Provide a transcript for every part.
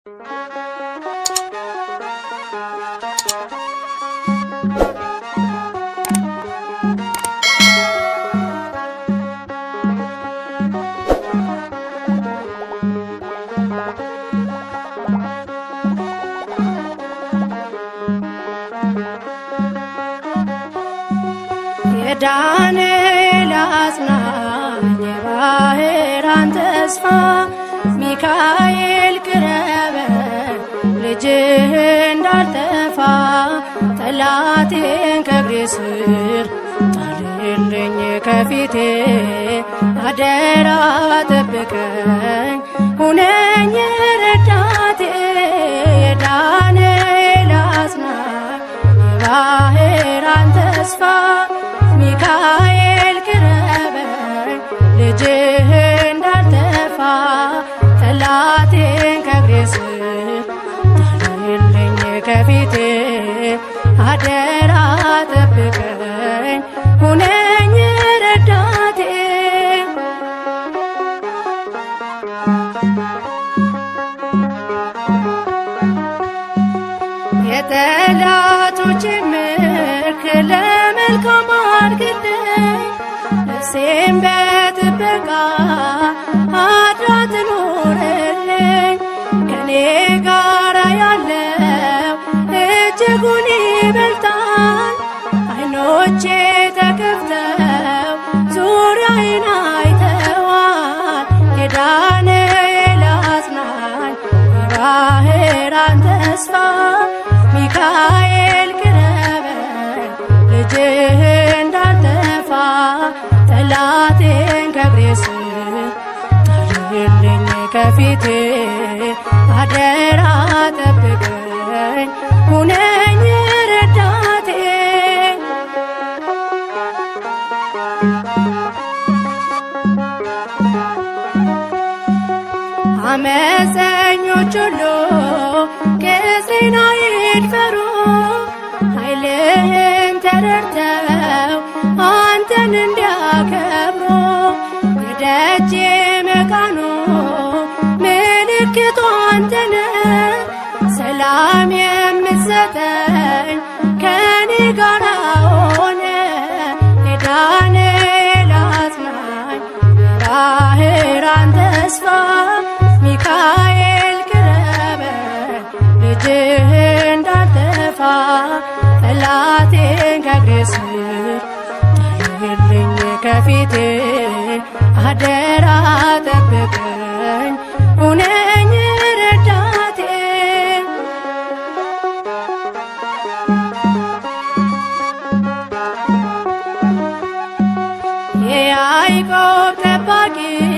የዳንኤል አጽናኝ የባህራን ተስፋ ሚካኤል ቅረበን ልጅህ እንዳልጠፋ ጠላቴን ከእግሬ ስር ጣልልኝ ከፊቴ አደራ ጠብቀኝ ሁነኝ ረዳቴ የዳንኤል አጽናኝ የባህራን ተስፋ ሚካኤል ቅረበኝ ልጅህ እንዳልጠፋ ጠላቴን ከእግሬ ስር ጣልልኝ ከፊቴ አደራ ጠብቀኝ ሁነኝ ረዳቴ የጠላቶች ምርክ ለመልካም አድርግልኝ ነፍሴን በጥበቃ አድራ ትኖርልኝ ከኔ ጋራ ያለው እጅጉን ይበልጣል አይኖቼ ተከፍተው ዙሪያዬን አይተዋል የዳንኤል አጽናኝ የባህራን ተስፋ ሚካኤል ቅረበኝ ልጅህ እንዳልጠፋ ጠላቴን ከእግሬ ስር ጣልልኝ ከፊቴ አደራ ጠብቀኝ ሁነኝ ረዳቴ አመፀኞች ሁሉ ቅጽና ይድፈሩ ኃይልህን ተረድተው አንተን እንዲያከብሩ የደጄ መቃኑ ምልክቱ አንተነ ሰላም የምትሰጠኝ ከኔ ጋር ሆነ የዳንኤል አጽናኝ ባህራን ተስፋ ሚካኤል ቅረበኝ ልጅህ እንዳልጠፋ ጠላቴን ከእግሬ ስር ጣልልኝ ከፊቴ አደራ ጠብቀኝ ሁነኝ ረዳቴ የያዕቆብ ጠባቂ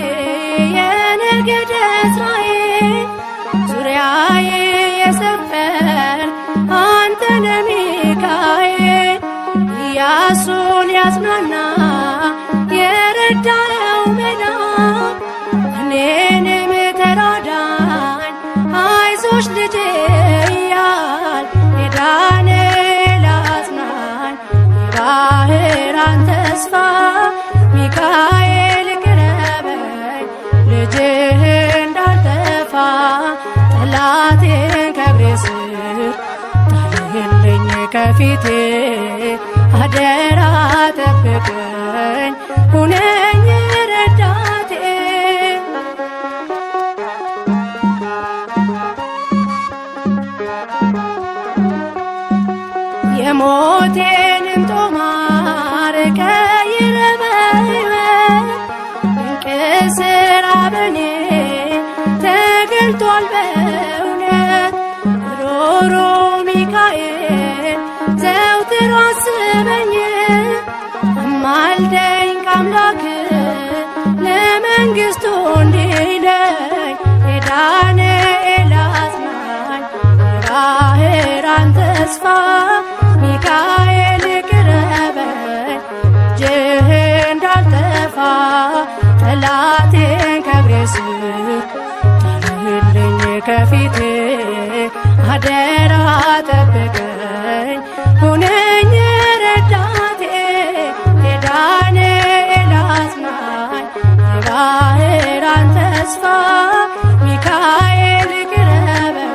የነገደ እስራኤል ዙሪያዬ የሰፈር አንተ ነህ ሚካኤል ኢያሱን ያጽናና የረዳኸው መልአክ እኔንም ተራዳኝ አይዞሽ ልጄ እያል የዳንኤል አጽናኝ የባህራን ተስፋ ሚካኤል ቅረበኝ ልጅህ እንዳልጠፋ ጠላቴን ከእግሬ ስር ጣልልኝ ከፊቴ አደራ ጠብቀኝ ሁነኝ ረዳቴ የሞቴንም ጦማር ቀይረ በሕይወት ድንቅ ስራ በኔ ተገልጧል በእውነት ሮሮ ሚካኤል ዘውትር አስበኝ አማልደኝ ከአምላክ ለመንግሥቱ እንዲለኝ የዳንኤል አጽናኝ የባህራን ተስፋ ሚካኤል ቅረበኝ ልጅህ እንዳልጠፋ ጠላቴን ከእግሬ ስር ጣልልኝ ከፊቴ አደራ ጠብቀኝ ሁነኝ ረዳቴ የዳንኤል አጽናኝ የባህራን ተስፋ ሚካኤል ቅረበኝ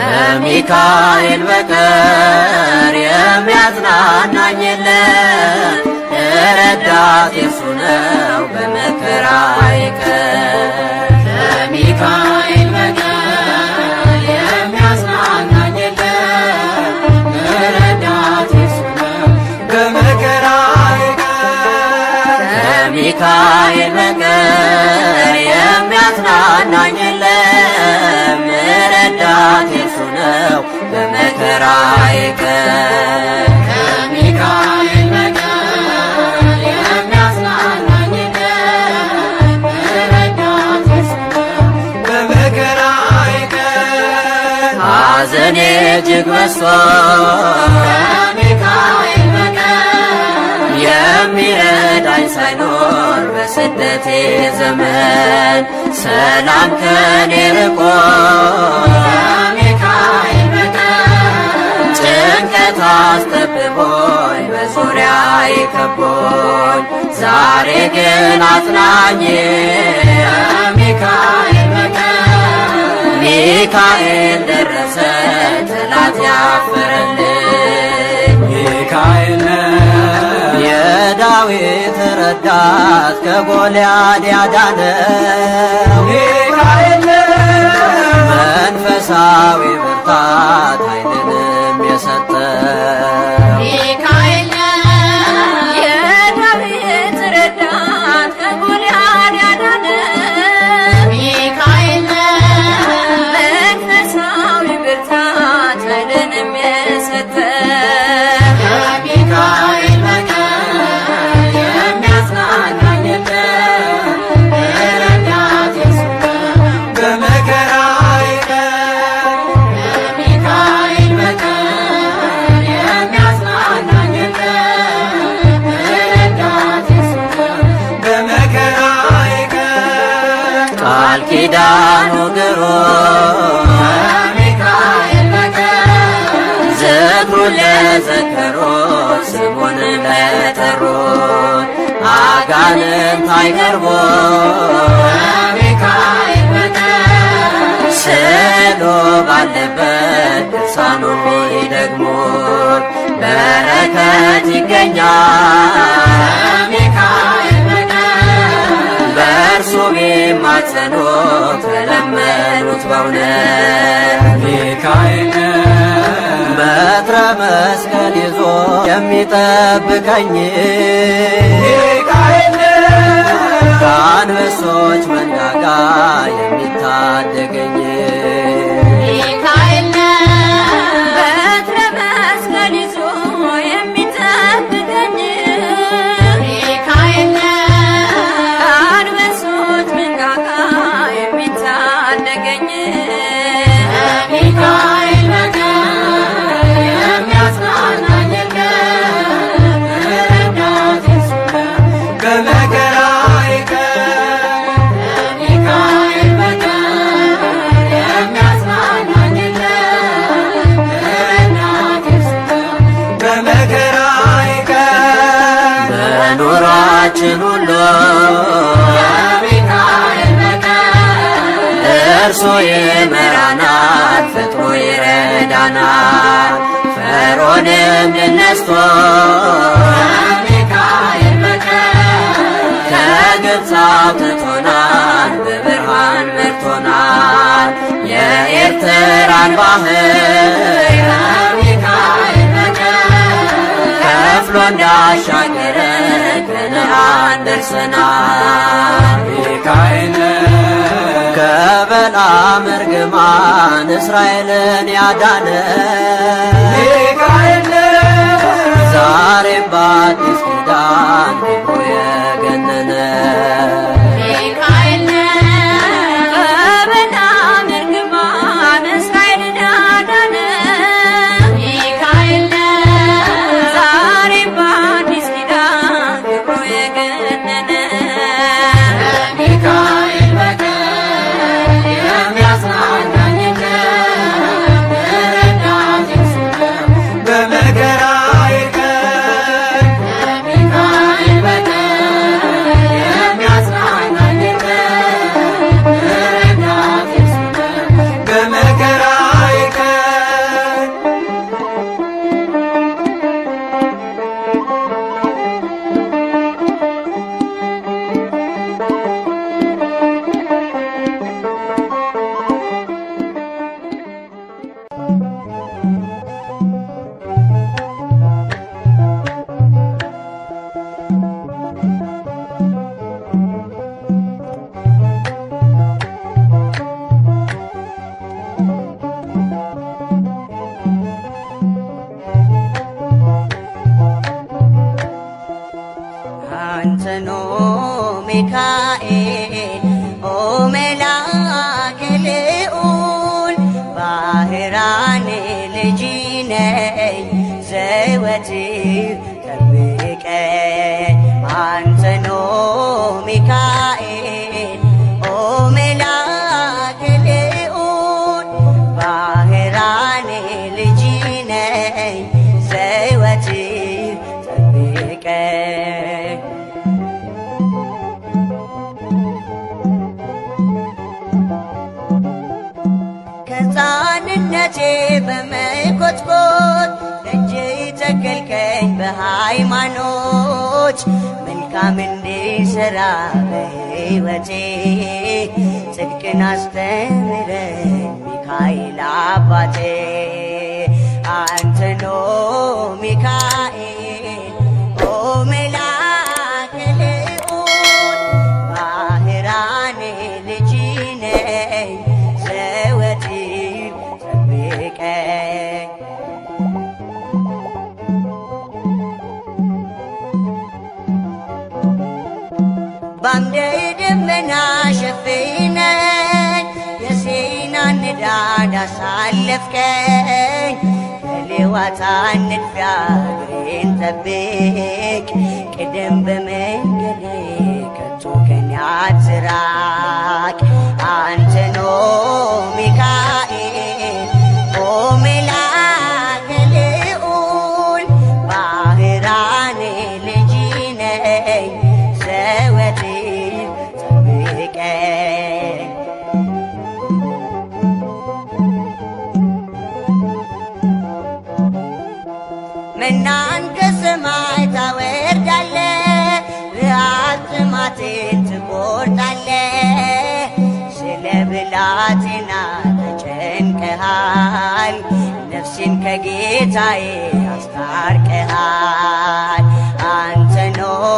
ከሚካኤል በቀር የሚያጽናናኝ የለም። ረዳት የሱ ነው በመከራዬ ቀን። ከሚካኤል በቀር የሚያጽናናኝ የለም። ረዳት የሱ ነው በመከራዬ ቀን። ከሚካኤል በቀር የሚያጽናናኝ የለም። ረዳት የሱ ነው በመከራዬ ቀን። ከሚካኤል በቀር የሚያጽናናኝ የለም። ረዳት የሱ ነው በመከራዬ ቀን። ሐዘኔ እጅግ በዝቶ ከሚካኤል በቀር የሚረዳኝ ሳይኖር በስደቴ ዘመን ሰላም ከኔ ርቆ ከሚካኤል በቀር ጭንቀት አስጠብቦኝ በዙሪያዬ ከቦኝ ዛሬ ግን አጽናኝ ከሚካኤል በቀር ሚካኤል ደረሰ ጠላት ያፈረልኝ ሚካኤል የዳዊት ረዳት ከጎልያድ ያዳነው ሚካኤል መንፈሳዊ ብርታት ኃይልንም የሰጠው ሚካኤል የዳዊት ረዳት ከጎልያድ ያዳነ ሚካኤል መንፈሳዊ ብርታት ኃይልንም የሰጠ ከሚካኤል በቀር የሚያጽናናኝ የለም። ረዳት የሱ ነው በመከራዬ ቀን ከሚካኤል በቀር የሚያጽናናኝ የለም። ረዳት የሱ ነው በመከራዬ ቀን ቃል ኪዳኑ ግሩም ከሚካኤል በቀር ዝክሩን ለዘከሩት ስሙን ለጠሩት አጋንንት አይቀርቡም ከሚካኤል በቀር ስዕሉ ባለበት ድርሳኑ ይደግሙት በረከት ይገኛል ከሚካኤል በቀር በእርሱ ቢማጸኑ ከለመኑት በእውነት ሚካኤል በትረ መስቀል ይዞ የሚጠብቀኝ ሚካኤል ከአንበሶች መንጋጋ የሚታደገኝ ሚካኤል በትረ መስቀል ይዞ የሚጠብቀኝ ሚካኤል ከአንበሶች መንጋጋ የሚታደገኝ ሚካኤል በቀር የሚያጽናናኝ የለም። ረዳት የሱ ነው በመከራዬ ቀን ሚካኤል በቀር የሚያጽናናኝ የለም። ረዳት የሱ ነው በመከራዬ ቀን በኑሯችን ሁሉ ከሚካኤል በቀር እርሱ ይመራናል፣ ፈጥኖ ይረዳናል። ፈርዖንም ድል ነስቶ ከሚካኤል በቀር ከግብፅ አውጥቶናል፣ በብርሃን መርቶናል። የኤርትራን ባህር ከሚካኤል በቀር ከፍሎ እንዳሻገረ ከነዓን ደርሰናል። ሚካኤል ከበለዓም እርግማን እስራኤልን ያዳነ ሚካኤል ዛሬም በአዲስ ኪዳን ክብሩ የገነነ ሚካኤል ከበለዓም እርግማን እስራኤልን ያዳነ ሚካኤል ዛሬም በአዲስ ኪዳን ክብሩ የገነነ ሚካኤል በቀር የሚያጽናናኝ የለም። ረዳት የሱ ነው በመከራዬ ቀን ከሚካኤል በቀር ከሕፃንነቴ በመኮትኮት እጅ ተከልከኝ በሃይማኖት መልካም እንዲሰራ በሕይወቴ ጽድቅን አስተምረኝ ሚካኤል አባቴ አንተኖ ሚካኤል ኦ መላከ ልዑል ባህራኔ ልጅ ነኝ ዘወትር ጠብቀኝ ባምደ ደመና ሸፍነኝ የሲናን ንዳድ አሳለፍከኝ ከሌዋታን ንድፊያ እግሬን ጠብቅ ቅደም በመንገዴ ከቶ ከኔ አትራቅ አንተኖ ሚካኤል ኦ መላከ ልዑል ባህራኔ ልጅ ነኝ ዘወትር ጠብቀኝ መናን ከሰማይ ታወርዳለ ረሃብ ጥማቴን ትቆርጣለ ስለ ብላቴና ተጨንቀሃል ነፍሴን ከጌታዬ አስታርቀሃል አንተ ኖ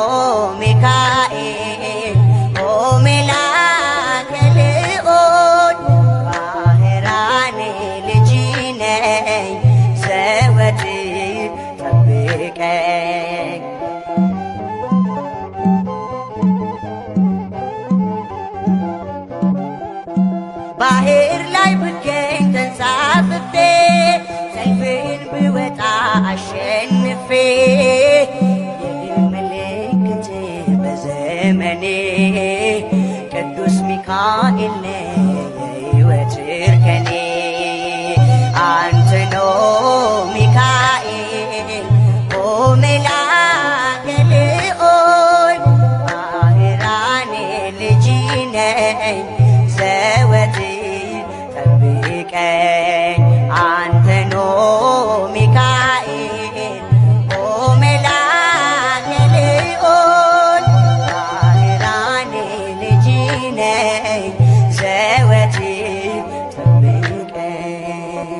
ሚካኤል ኦ መላከ ልዑል ባህራኔ ልጅ ነኝ ዘወትር ጠብቀኝ ባህር ላይ ብገኝ ተንሳፍፌ ሰልፍን ብወጣ አሸንፌ የድል ምልክት በዘመኔ ቅዱስ ሚካኤል ነህ የሕይወት እርከኔ አንተ ኖ ሚካኤል ኦ መላከ ልዑል ባህራኔ ልጅ ነኝ ዘወትር ጠብቀኝ አንተ ኖ ሚካኤል ኦ መላከ ልዑል ባህራኔ ልጅ ነኝ ዘወትር ጠብቀኝ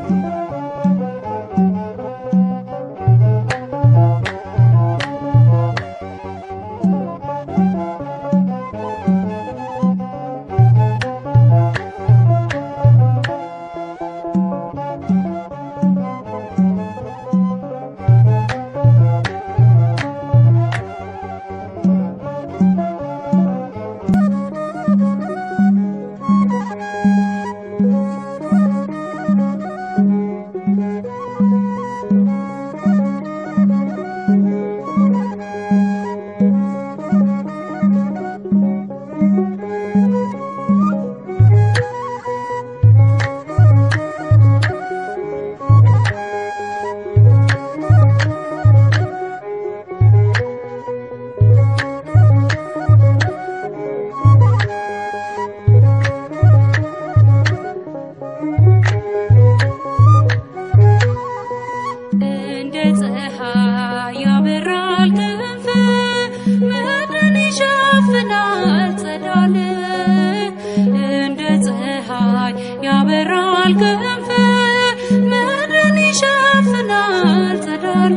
እንደ ፀሐይ ያበራል ክንፍ ምድርን ይሸፍናል ጸዳል እንደ ፀሐይ ያበራል ክንፍ ምድርን ይሸፍናል ጸዳል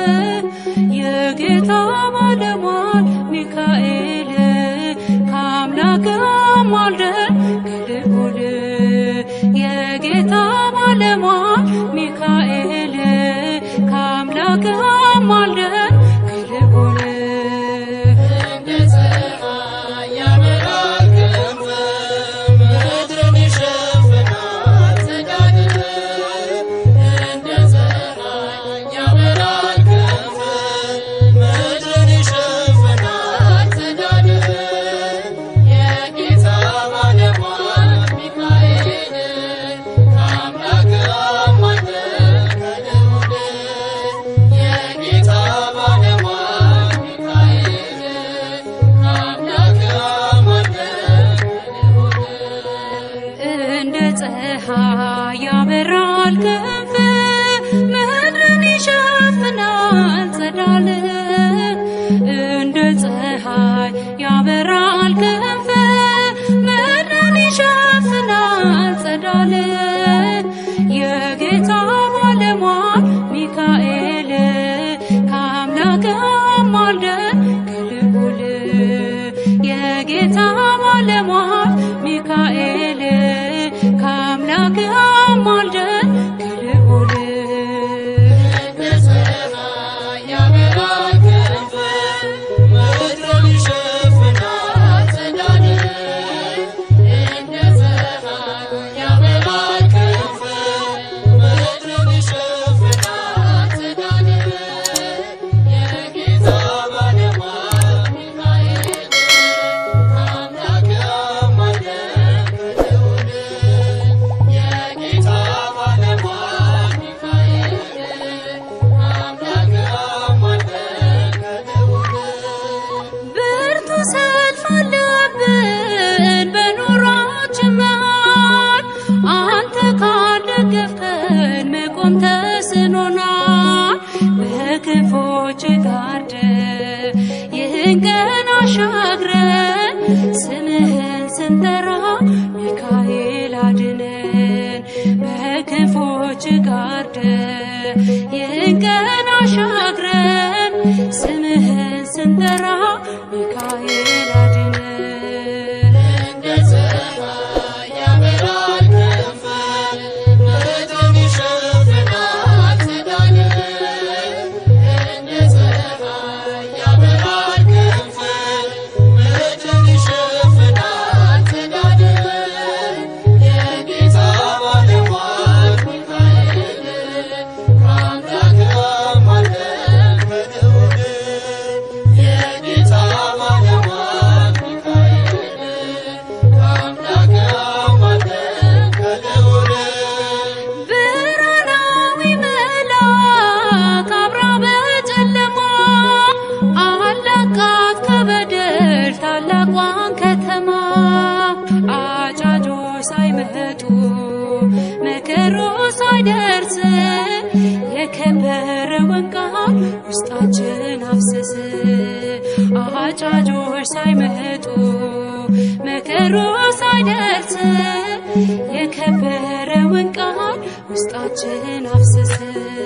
የጌታ ባለሟል ሚካኤል ከአምላክ ማልደን ከልዑል የጌታ ባለሟል ሚካኤል ከአምላክ ማልደን ከልዑል እንደ ፀሐይ ያበራል ክንፍ ምድርን ይሸፍናል ጸዳል ፀሐይ ያበራል ክንፍ ምድርን ይሸፍናል ጸዳል እንደ ፀሐይ ያበራል ክንፍ ምድርን ይሸፍናል ጸዳል የጌታ ባለሟል ሚካኤል ከአምላክ አማልደን ከልዑል የጌታ ባለሟል ሚካኤል ከአምላክ አማልደን ከልዑል ብርቱ ሰልፍ አለብን በኑሯችን መሃል አንተ ካልደገፍከን መቆም ተስኖናል። በክንፎች ጋርደ ይህን ቀን አሻግረን ስምህን ስንጠራ ሚካኤል አድነን። በክንፎች ጋርደ ይህን ቀን አሻግረን ስምህን ስንጠራ ሚካኤል አድነን። ብርሃናዊ መልአክ አብራ በጨለማ አለቃት ከበደል ታላቋን ከተማ አጫጆች ሳይመጡ መከሩ ሳይደርስ የከበረውን ቃል ውስጣችን አፍስስ አጫጆች ሳይመጡ መከሩ ሳይደርስ የከበረውን ቃል ውስጣችን አፍስስ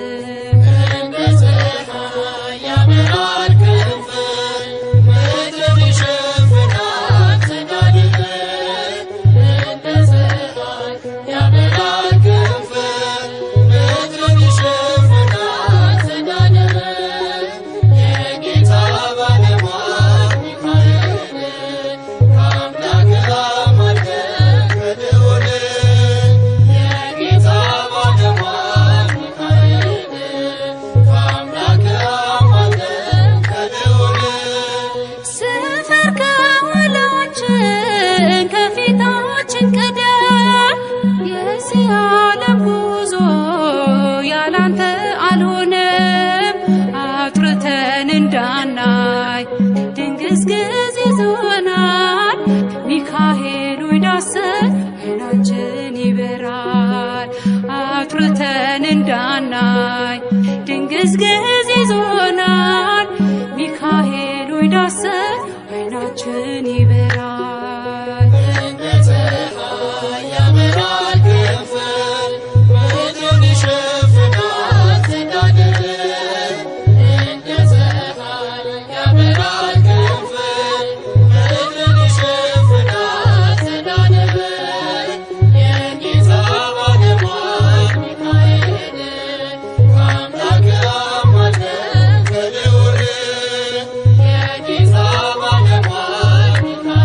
ስፈር ከኋላችን ከፊታችን ቀደም የዚህ ዓለም ጉዞ ያላንተ አልሆነም። አጥርተን እንዳናይ ድንግዝግዝ ይዞናል። ሚካኤል ሆይ ዳሰን ዓይናችን ይበራል። አጥርተን እንዳናይ ድንግዝግዝ ይዞናል። ሚካኤል ሆይ ዳሰን ዓይናችን ይበራል። Yeah.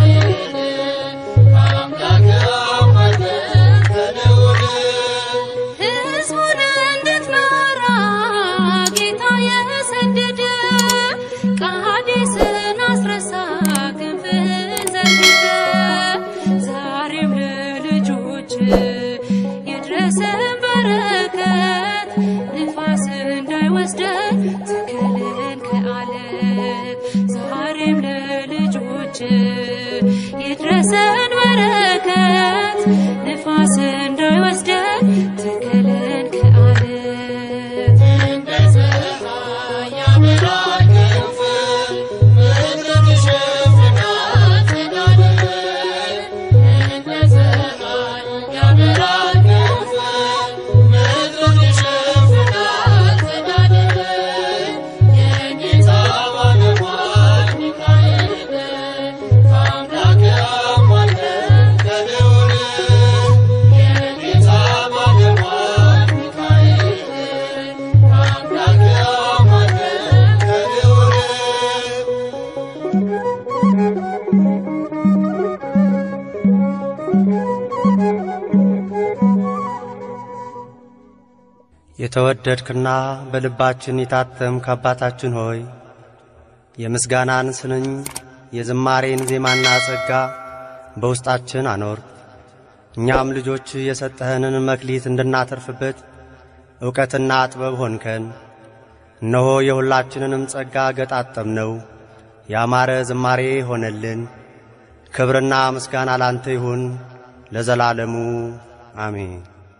የተወደድክና በልባችን የታተምክ አባታችን ሆይ የምስጋናን ስንኝ የዝማሬን ዜማና ጸጋ በውስጣችን አኖር። እኛም ልጆች የሰጠኸንን መክሊት እንድናተርፍበት ዕውቀትና ጥበብ ሆንከን። እነሆ የሁላችንንም ጸጋ ገጣጠምነው፣ ያማረ ዝማሬ ሆነልን። ክብርና ምስጋና ላንተ ይሁን ለዘላለሙ አሜን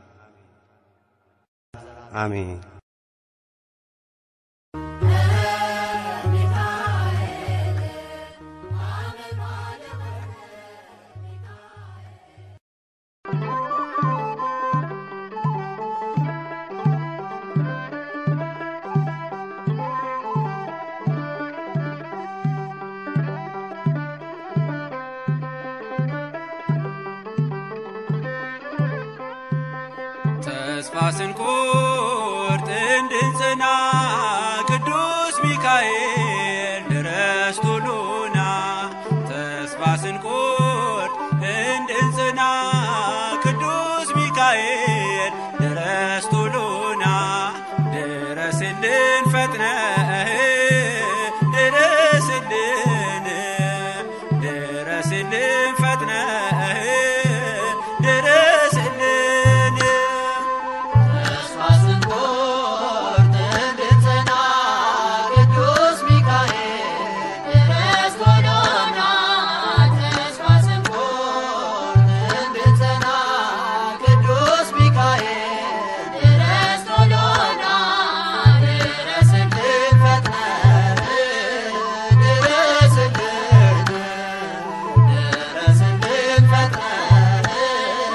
አሜን። ተስፋ ስንቆርጥ እንድንጽና ቅዱስ ሚካኤል ድረስ ቶሎና ተስፋ ስንቆርጥ እንድንጽና ቅዱስ ሚካኤል ድረስ ቶሎና ድረስልን ፈጥነህ ድረስልን ድረስልን ፈጥነህ ድረስልን ተስፋ ስንቆርጥ እንድንጸና ቅዱስ ሚካኤል ድረስ ቶሎና ተስፋ ስንቆርጥ እንድንጸና ቅዱስ ሚካኤል ድረስ ቶሎና ድረስልን ፈጥነህ ድረስልን ድረስልን ፈጥነህ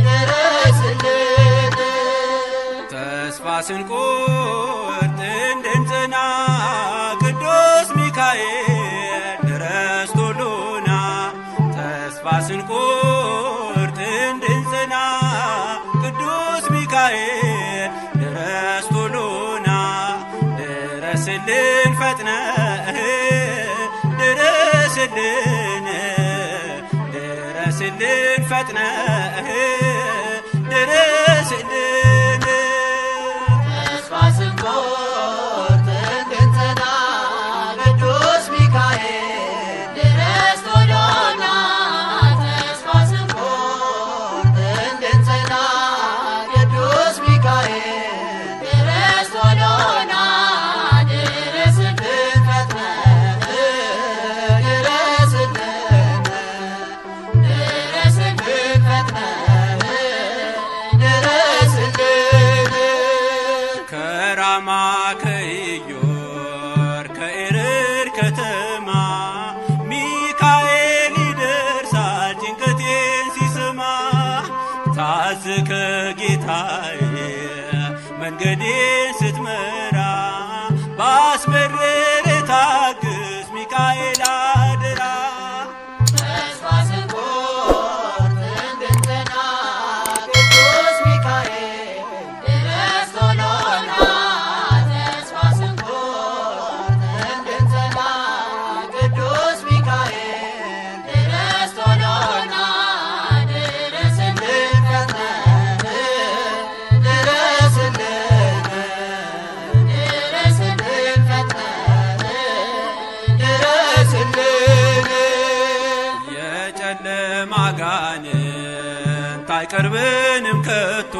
ድረስልን ተስፋ ስንቆርጥ እንድንጽና ቅዱስ ሚካኤል ድረስ ቶሎና ተስፋ ስንቆርጥ እንድንጽና ቅዱስ ሚካኤል ድረስ ቶሎና ድረስልን ፈጥነህ ድረስልን ድረስልን ፈጥነህ ድረስልን ተስፋ ስንቆርጥ እንድንጸና ቅዱስ ሚካኤል ድረስ ቶሎና ተስፋ ስንቆርጥ እንድንጸና ቅዱስ ሚካኤል ድረስ ቶሎና ድረስልን ፈጥነህ ድረስልን ድረስልን ፈጥነህ ድረስልን ከራማ ከኢዮር ከኤረር ከተማ ሚካኤል ይደርሳል ጭንቀቴን ሲሰማ ታዝከ ጌታዬ መንገዴን ስትመራ ባስመረረ ታግስ ሚካኤል አደራ ተስፋ ስንቆርጥ እንድንጸና ቅዱስ ሚካኤል ድረስ ቶሎና ተስፋ ስንቆርጥ እንድንጸና ቅዱስ ሚካኤል ድረስ ቶሎና ድረስልን ፈጥነህ ድረስልን ድረስልን ፈጥነህ ድረስልን የጨለማ ጋኔንት አይቀርበንም ከቶ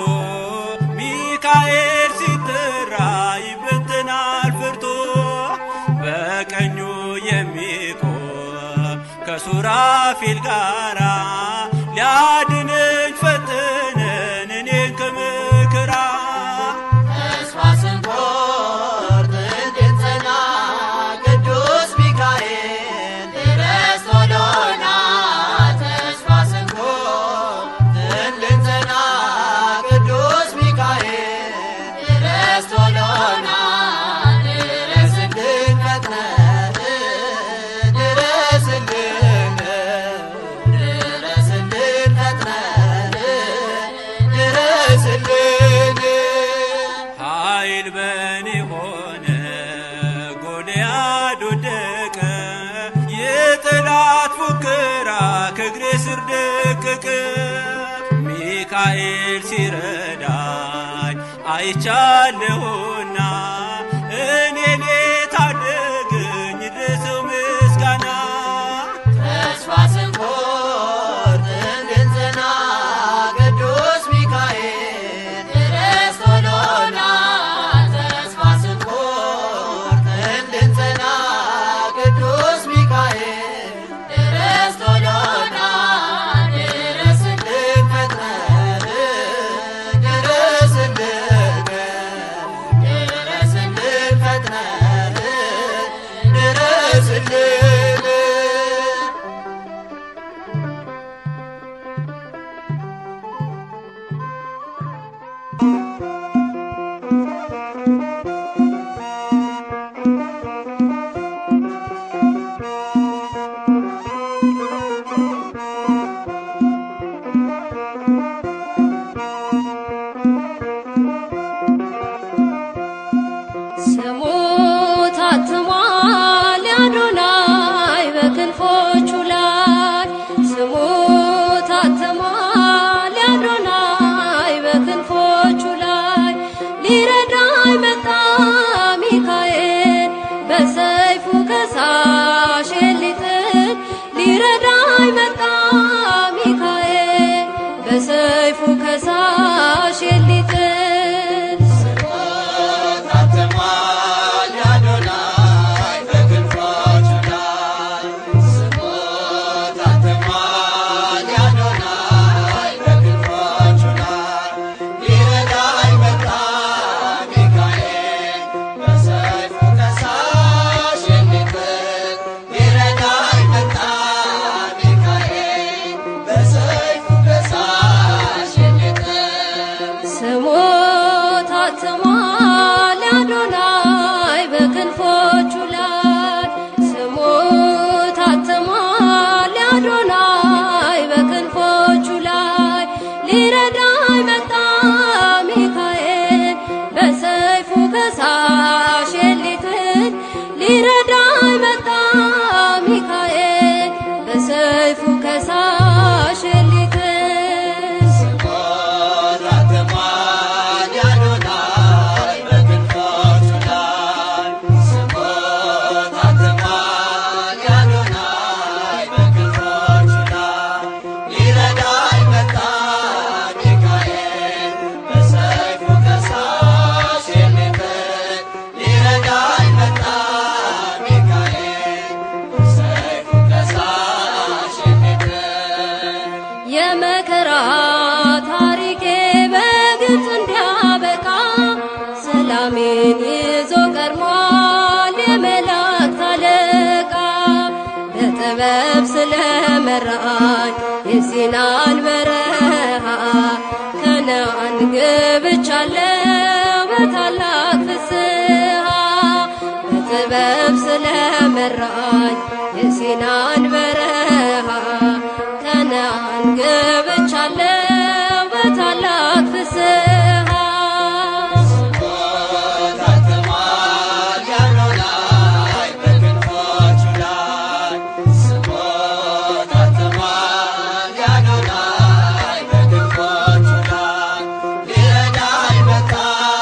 ሚካኤል ሲጠራ ይበትናል ፈርቶ በቀኙ የሚቆም ከሱራፊል ጋራ ሊያድነኝ ፈተነን እኔን ከመከራ ተስፋ ስንቆርጥ እንድንጸና ቅዱስ ሚካኤል ድረስ ቶሎና ተስፋ ስንቆርጥ እንድንጸና ቅዱስ ሚካኤል ድረስ ቶሎና ድረስልን ፈጥነህ ድረስልን ድረስልን ፈጥነህ ድረስልን ኃይል በኔ ሆነ ጎልያድ ወደቀ የጠላት ፉከራ ከእግሬ ስር ደቀቀ ሚካኤል ሲረዳኝ አይቻለሁና እኔን የታደገኝ ይድረሰው ምስጋና ተስፋ ስንቆርጥ እንድንጸና ቅዱስ ሚካኤል ድረስ ቶሎና ተስፋ ስንቆርጥ እንድንጸና ቅዱስ ሚካኤል ድረስ ቶሎና ድረስልን ፈጥነህ ድረስልን ድረስልን ፈጥነህ ድረስልን ስሙ ታትሟል ያዶናይ በክንፎቹ ላይ ስሙ ታትሟል ያዶናይ በክንፎቹ ላይ ሊረዳኝ መጣ ሚካኤል በሰይፉ ከሳሽ ሊጥል ሊረዳኝ መጣ ሚካኤል በሰይፉ ከሳሽ ሊጥል ታትሟል ያዶናይ በክንፎቹ ላይ ስሙ ታትሟል ያዶናይ በክንፎቹ ላይ ሊረዳኝ መጣ ሚካኤል በሰይፉ ከሳሽ የሚጥል ሊረዳኝ መጣ ሚካኤል በሰይፉ ከሳሽ የሚጥል ስሙ ታትሟል ያዶናይ በክንፎቹ ላይ ስሙ ታትሟል ያዶናይ በክንፎቹ ላይ ሊረዳኝ መጣ ሚካኤል በሰይፉ ከሳሽ ሊጥል ሊረዳኝ መጣ ሚካኤል በሰይፉ ከሳሽ ሊጥል ታትሟል ያዶናይ በክንፎቹ ላይ ስሙ ታትሟል ያዶናይ በክንፎቹ ላይ ሊረዳኝ መጣ ሚካኤል በሰይፉ ከሳሽ የሚጥል ሊረዳኝ መጣ ሚካኤል በሰይፉ ከሳሽ የሚጥል የመከራ ታሪኬ በግልጽ እንዲያበቃ ሰላሜን ይዞ ቀድሟል የመላእክት አለቃ በጥበብ ስለመራኝ የሲናን በረሃ ከነአን ገብቻለሁ በታላቅ ፍስሐ በጥበብ ስለመራኝ የሲናን በረሃ ከነአን ገብቻለሁ በታላቅ ፍስሐ ታትሟል ያዶናይ በክንፎቹ ላይ ስሙ ታትሟል ያዶናይ በክንፎቹ ላይ ሊረዳኝ መጣ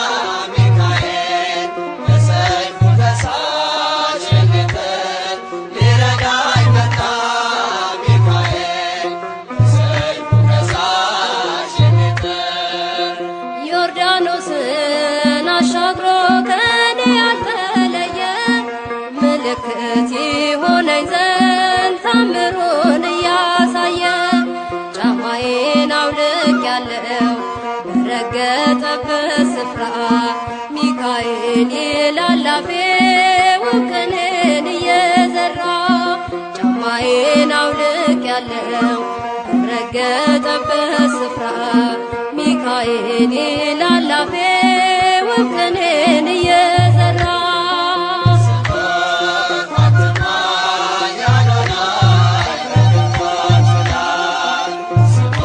ሚካኤል በሰይፉ ከሳሽ የሚጥል ሊረዳኝ መጣ ሚካኤል በሰይፉ ከሳሽ የሚጥል ዮርዳኖስን አሻግሮ ከኔ ያልተለየ ምልክት ይሆነኝ ዘንድ ታምሩን እያሳየ ጫማዬን አውልቅ ያለው በረገጠበት ስፍራ ሚካኤል ይላል አፌ ውቅንን እየዘራ ጫማዬን አውልቅ ያለው በረገጠበት ስፍራ ሚካኤል ይላል አፌ ውቅንን እየዘራ ታትሟል ያዶናይ በክንፎቹ ላይ ስሙ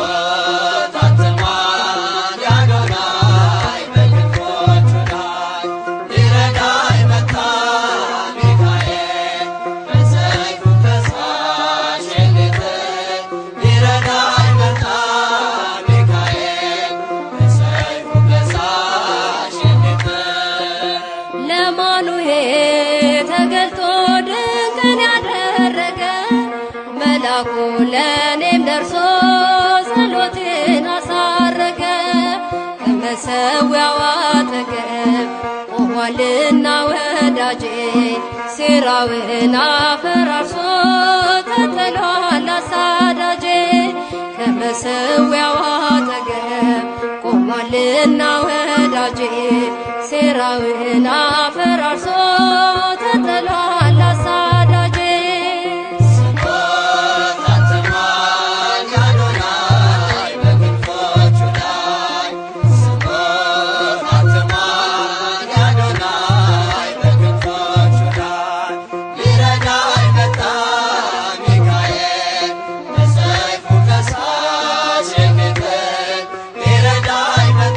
ታትሟል ያዶናይ በክንፎቹ ላይ ሊረዳኝ መጣ ሚካኤል በሰይፉ ከሳሽ የሚጥል ሊረዳኝ መጣ ሚካኤል በሰይፉ ከመሰዊያው አጠገብ ቆሟልና ወዳጄ ሴራውን አፈራርሶ ተጥሏል አሳዳጄ ከመሰዊያው አጠገብ ቆሟልና ወዳጄ ሴራውን አፈራርሶ ተጥሏል አሳዳጄ ታትሟል ያዶናይ በክንፎቹ ላይ ስሙ ታትሟል ያዶናይ በክንፎቹ ላይ ሊረዳኝ መጣ ሚካኤል በሰይፉ ከሳሽ የሚጥል ሊረዳኝ መጣ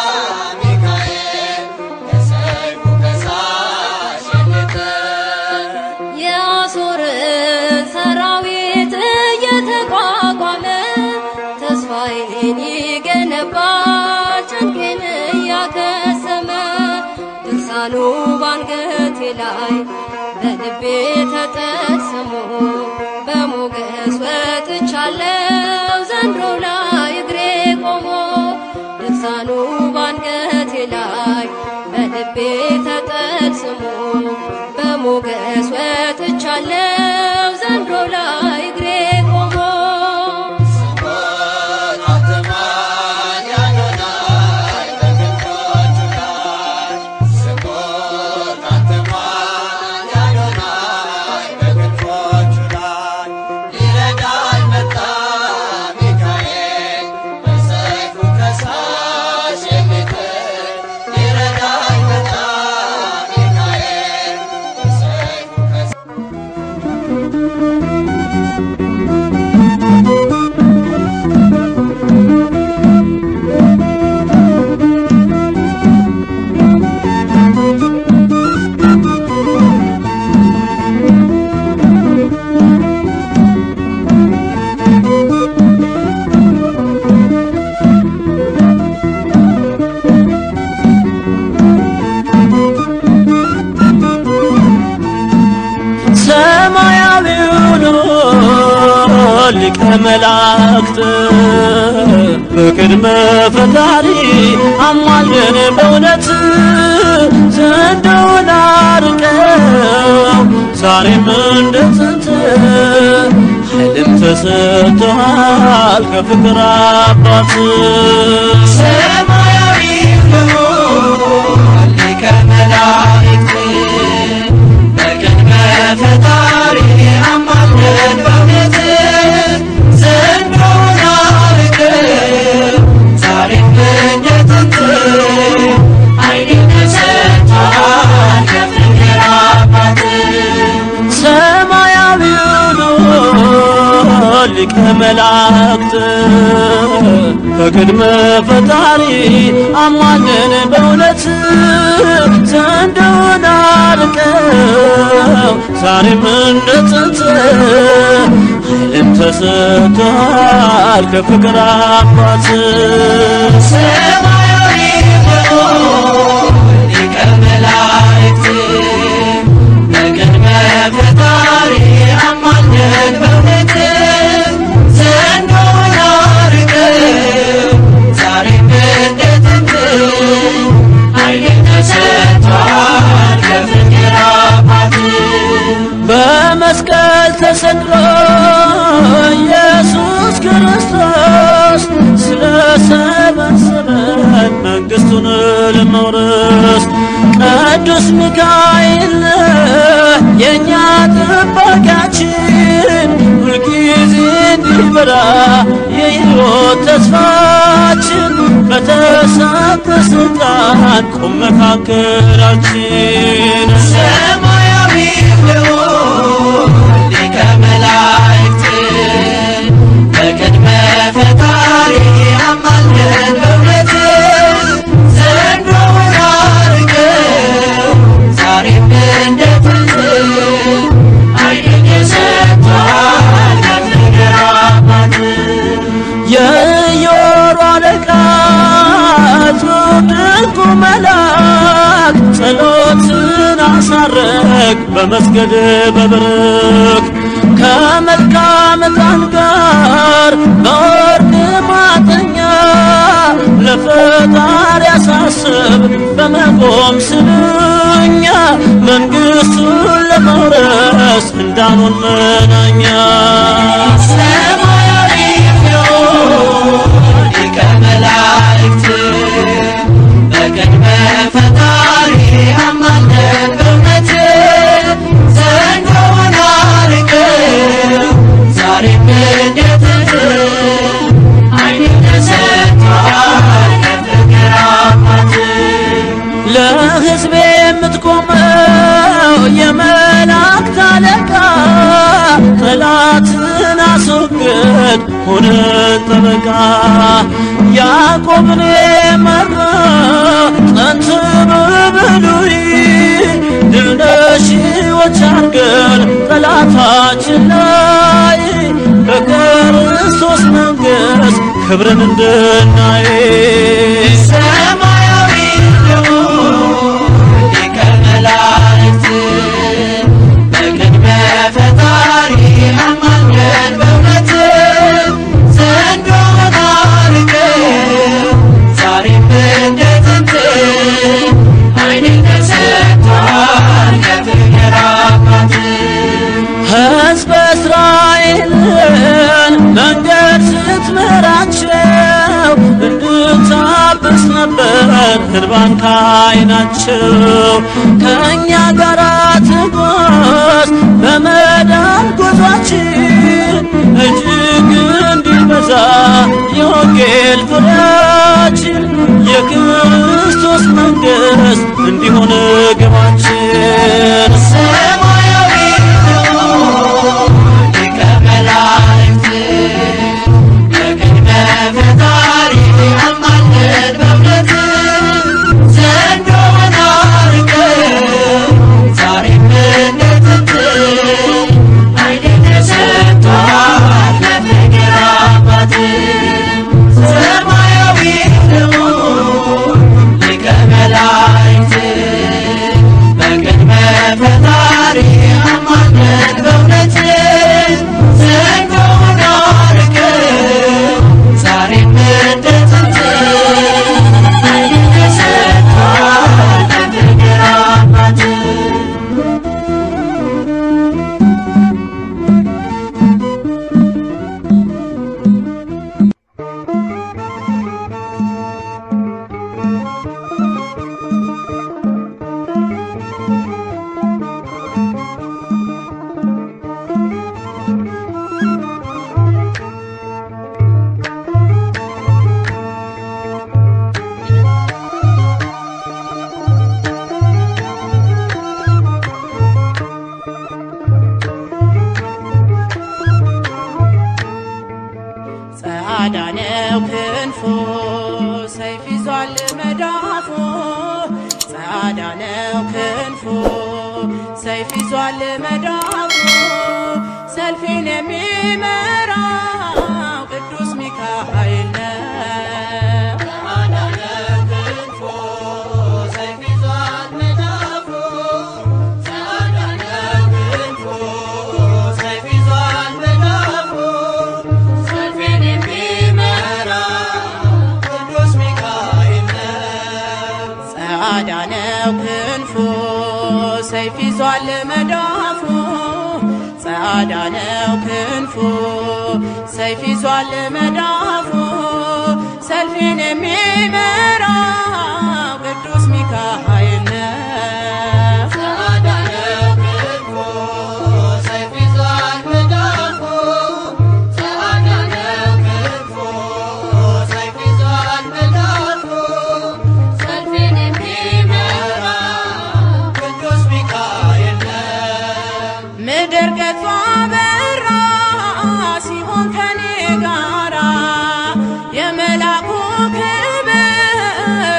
ሚካኤል በሰይፉ ከሳሽ የሚጥል የአሦርን ሰራዊት እየተቋቋመ ተስፋዬን ይገነባል ጭንቄን እያከሰመ ድርሳኑ ባንገቴ ላይ በልቤ ተጠስሞ በሞገስ ወጥቻለው ዘንድሮ ላይ እግሬ ቆሞ ድርሳኑ ባንገቴ ላይ በልቤ ተጠስሞ በሞገስ ወጥቻለው ዘንድሮ ላይ እግሬ ቆሞ ታትሟል ያዶናይ በክንፎቹ ላይ ስሙ ታትሟል ያዶናይ በክንፎቹ ላይ ሊረዳኝ መጣ ሚካኤል በሰይፉ ከሳሽ የሚጥል ሊረዳኝ መጣ ሚካኤል በሰይፉ ከሳሽ ሰማያዊውን ሊቀ መላእክት በቅድመ ፈጣሪ አማልደን በእውነት ዘንዶውን አርቀው ዛሬም እንደ ጥንት ኃይልም ተሰጥቶሃል ከፍቅር አባት ሰማያዊ ሊቀ መላእክት በቅድመ ፈጣሪ አማልደን በእውነት ዘንዶውን አርቀው ዛሬም እንደ ጥንት ኃይልን ተሰጥቶሃል ከፍቅር አባት ሰማያዊውን ሊቀ መላእክት በቅድመ ፈጣሪ አሟልን በእውነት ዘንዶውን አርቀው ዛሬም እንደ ጥንት ኃይልም ተሰጥቶሃል ከፍቅር አባት ሰማያዊ ሊቀ መላእክት በቅድመ ፈጣሪ አማልደን በእውነት ዘንዶውን አርቀው ዛሬም እንደ ጥንት ኃይልን ተሰጥቶሃል ከፍቅር አባት በመስቀል ተሰቅሎ ኢየሱስ ክርስቶስ ስለሰበሰበን መንግሥቱን ለመውረስ ቅዱስ ሚካኤል ነህ የእኛ ጠባቂያችን ሁልጊዜ እንዲበራ የሕይወት ተስፋችን በተሰጠ ስልጣን ቁም መካከላችን ሰማያዊ ሊቀ መላእክት በቅድመ ፈጣሪ አማልደን በእውነት ዘንዶውን አርቀው ዛሬም እንደ ጥንት ኃይልን ተሰጥቶሃል ከፍቅር አባት የዮሮ አለቃ ድንቁ መልአክ ጸሎትን አሳረግ በመስገድ በብርክ ከመልካም ዕጣን ጋር በወርድ ማጠኛ ለፈጣሪ ያሳስብ በመቆም ስንኛ መንግሥቱን ለመውረስ እንዳኑን መናኛ ሰማያዊ ሊቀ መላእክት በቅድመ ፈጣሪ አማልደን በእውነት ዘንዶውን አርቀው ዛሬም እንዴት ዓይን ተሰጥቷል ከፍቅር አባት ለሕዝቤ የምትቆመው የመላእክት አለቃ ጠላትን አስወግድ ሁነን ጠበቃ ያዕቆብን የመራ ጥንት በብሉይ ድል ነሺዎች አድርገን ጠላታችን ላይ በክርስቶስ መንግሥት ክብርን እንድናይ ሰማያዊ ሊቀ መላእክት በቅድመ ፈጣሪ አማልደን በእውነት ዘንዶውን አርቀው ዛሬም እንደ ጥንት ዓይን ተሰጥቷል ከፍቅር አባት ሕዝበ እስራኤልን መንገድ ስትመራቸው እንድታብስ ነበር እንባን ከዓይናቸው ከእኛ ጋር ትጓዝ በመዳን ጉዟችን እጅግ እንዲበዛ የወንጌል ፍሬያችን የክርስቶስ መንግሥት እንዲሆን ግባችን ሰማያዊ ሊቀ መላእክት በቅድመ ፈጣሪ አማልደን በእውነት ዘንዶውን አርቀው ዛሬም እንደ ጥንት ዓይን ተሰጥቷል ከፍቅር አባት ሰማያዊ ሊቀ መላእክት በቅድመ ፈጣሪ አማልደን በእውነት ዘንዶውን አርቀው ዛሬም እንደ ጥንት ዓይን ተሰጥቷል ከፍቅር አባት ጸዓዳ ነው ክንፉ ሰይፍ ይዟል መዳፉ ጸዓዳ ነው ክንፉ ሰይፍ ይዟል መዳፉ ሰልፌን የሚመራው ቅዱስ ሚካኤል ነው። ጸዓዳ ነው ክንፉ ሰይፍ ይዟል መዳፉ ጸዓዳ ነው ክንፉ ሰይፍ ይዟል መዳፉ ሰልፌን የሚመራው ቅዱስ ሚካኤል ነው። ሰልፌን የሚመራ ምድር ገጿ በራ ሲሆን ከኔ ጋራ የመላኩ ክብር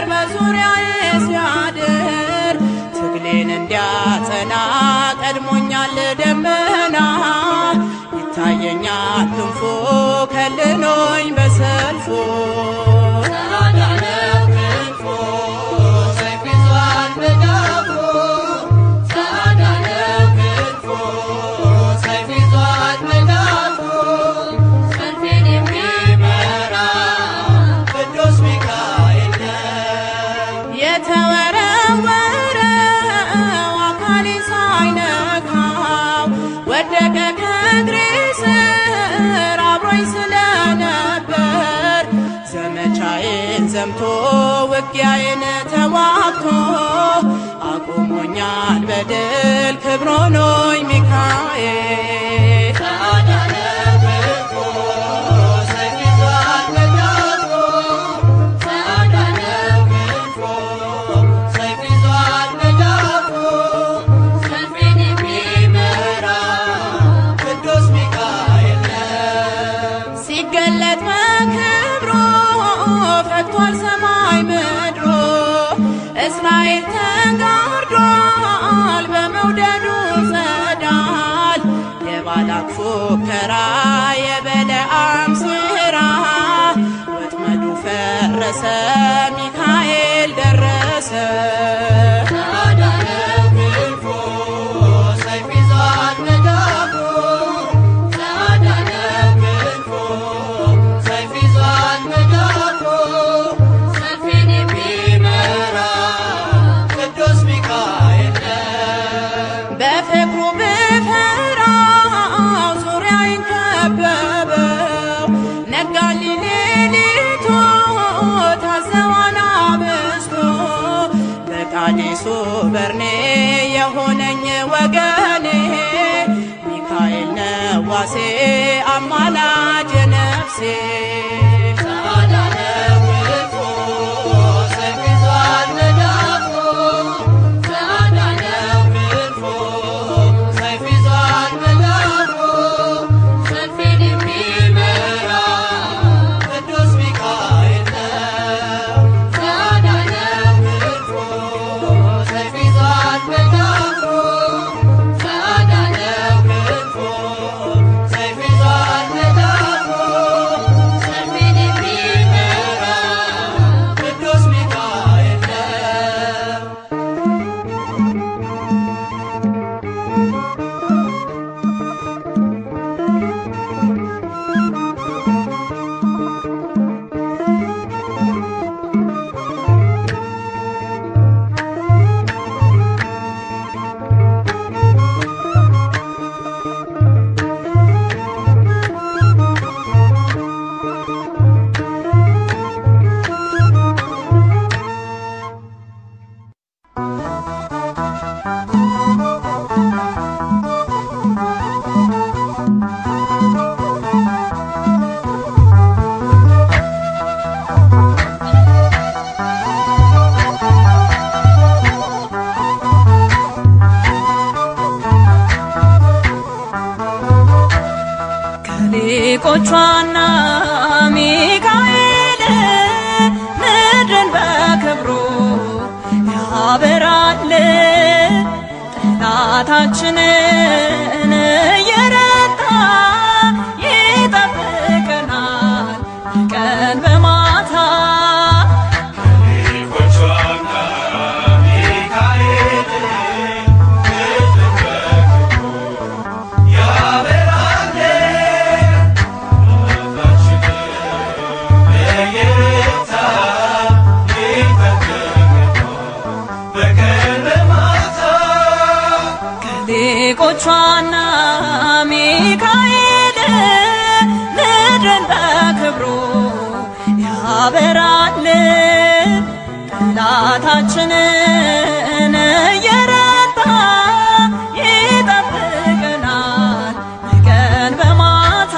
የተወረወረው አካሌ ሳይነካው ወደቀ ከእግሬ ስር አብሮኝ ስለነበር ዘመቻዬን ዘምቶ ውጊያዬን ተዋግቶ አቁሞኛል በድል ክብር ሆኖኝ ሚካኤል ሰልፌን የሚመራ ሲገለጥ በክብሩ ፈክቷል ሰማይ ምድሩ እስራኤል ተጋርዷል በመውደዱ ጸዳል የባላቅ ፉከራ የበለዓም ስራ ወጥመዱ ፈረሰ ሚካኤል ደረሰ ሰልፌን የሚመራ በፍቅሩ ብፈራው ዙሪያዬን ከበበው ነጋልኝ ሌሊቱ ታዘዋን አብስቶ በቃዴሱ በርኔ የሆነኝ ወገኔ ሚካኤል ነዋሴ አማላጅ ነፍሴ ሰልፌን የሚመራ ሰልፌን የሚመራ ከሊቆቿና ሚካኤል ምድርን በክብሩ ያበራል ጠላታችንን እየረታ ይጠብቀናል ቀን በማታ ከሊቆቿና ሚካኤል ምድርን በክብሩ ያበራል ጠላታችንን እየረታ ይጠብቀናል ቀን በማታ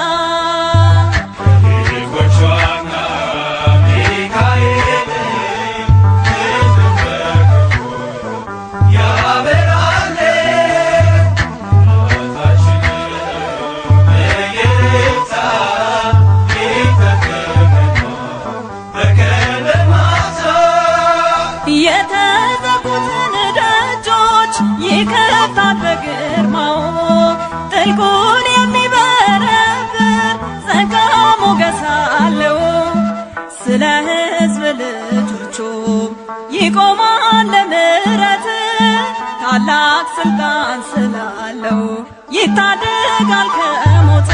የተዘጉትን ደጆች ይከፍታል በግርማው ጥልቁን የሚበረብር ጸጋ ሞገስ አለው ስለ ሕዝብ ልጆቹ ይቆማል ለምሕረት ታላቅ ስልጣን ስላለው ይታደጋል ከሞት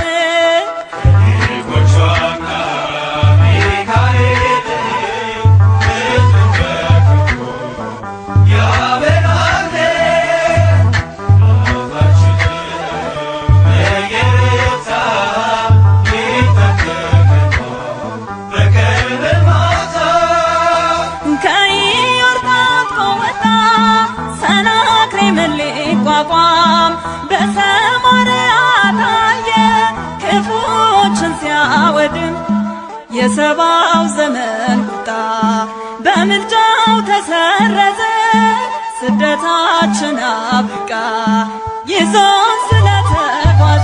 ወጣ ሰናክሬምን ሊቋቋም በሰማርያ ታየ ክፉዎችን ሲያወድም የሰባው ዘመን ቁጣ በምልጃው ተሰረዘ ስደታችን አብቃ ይዞን ስለተጓዘ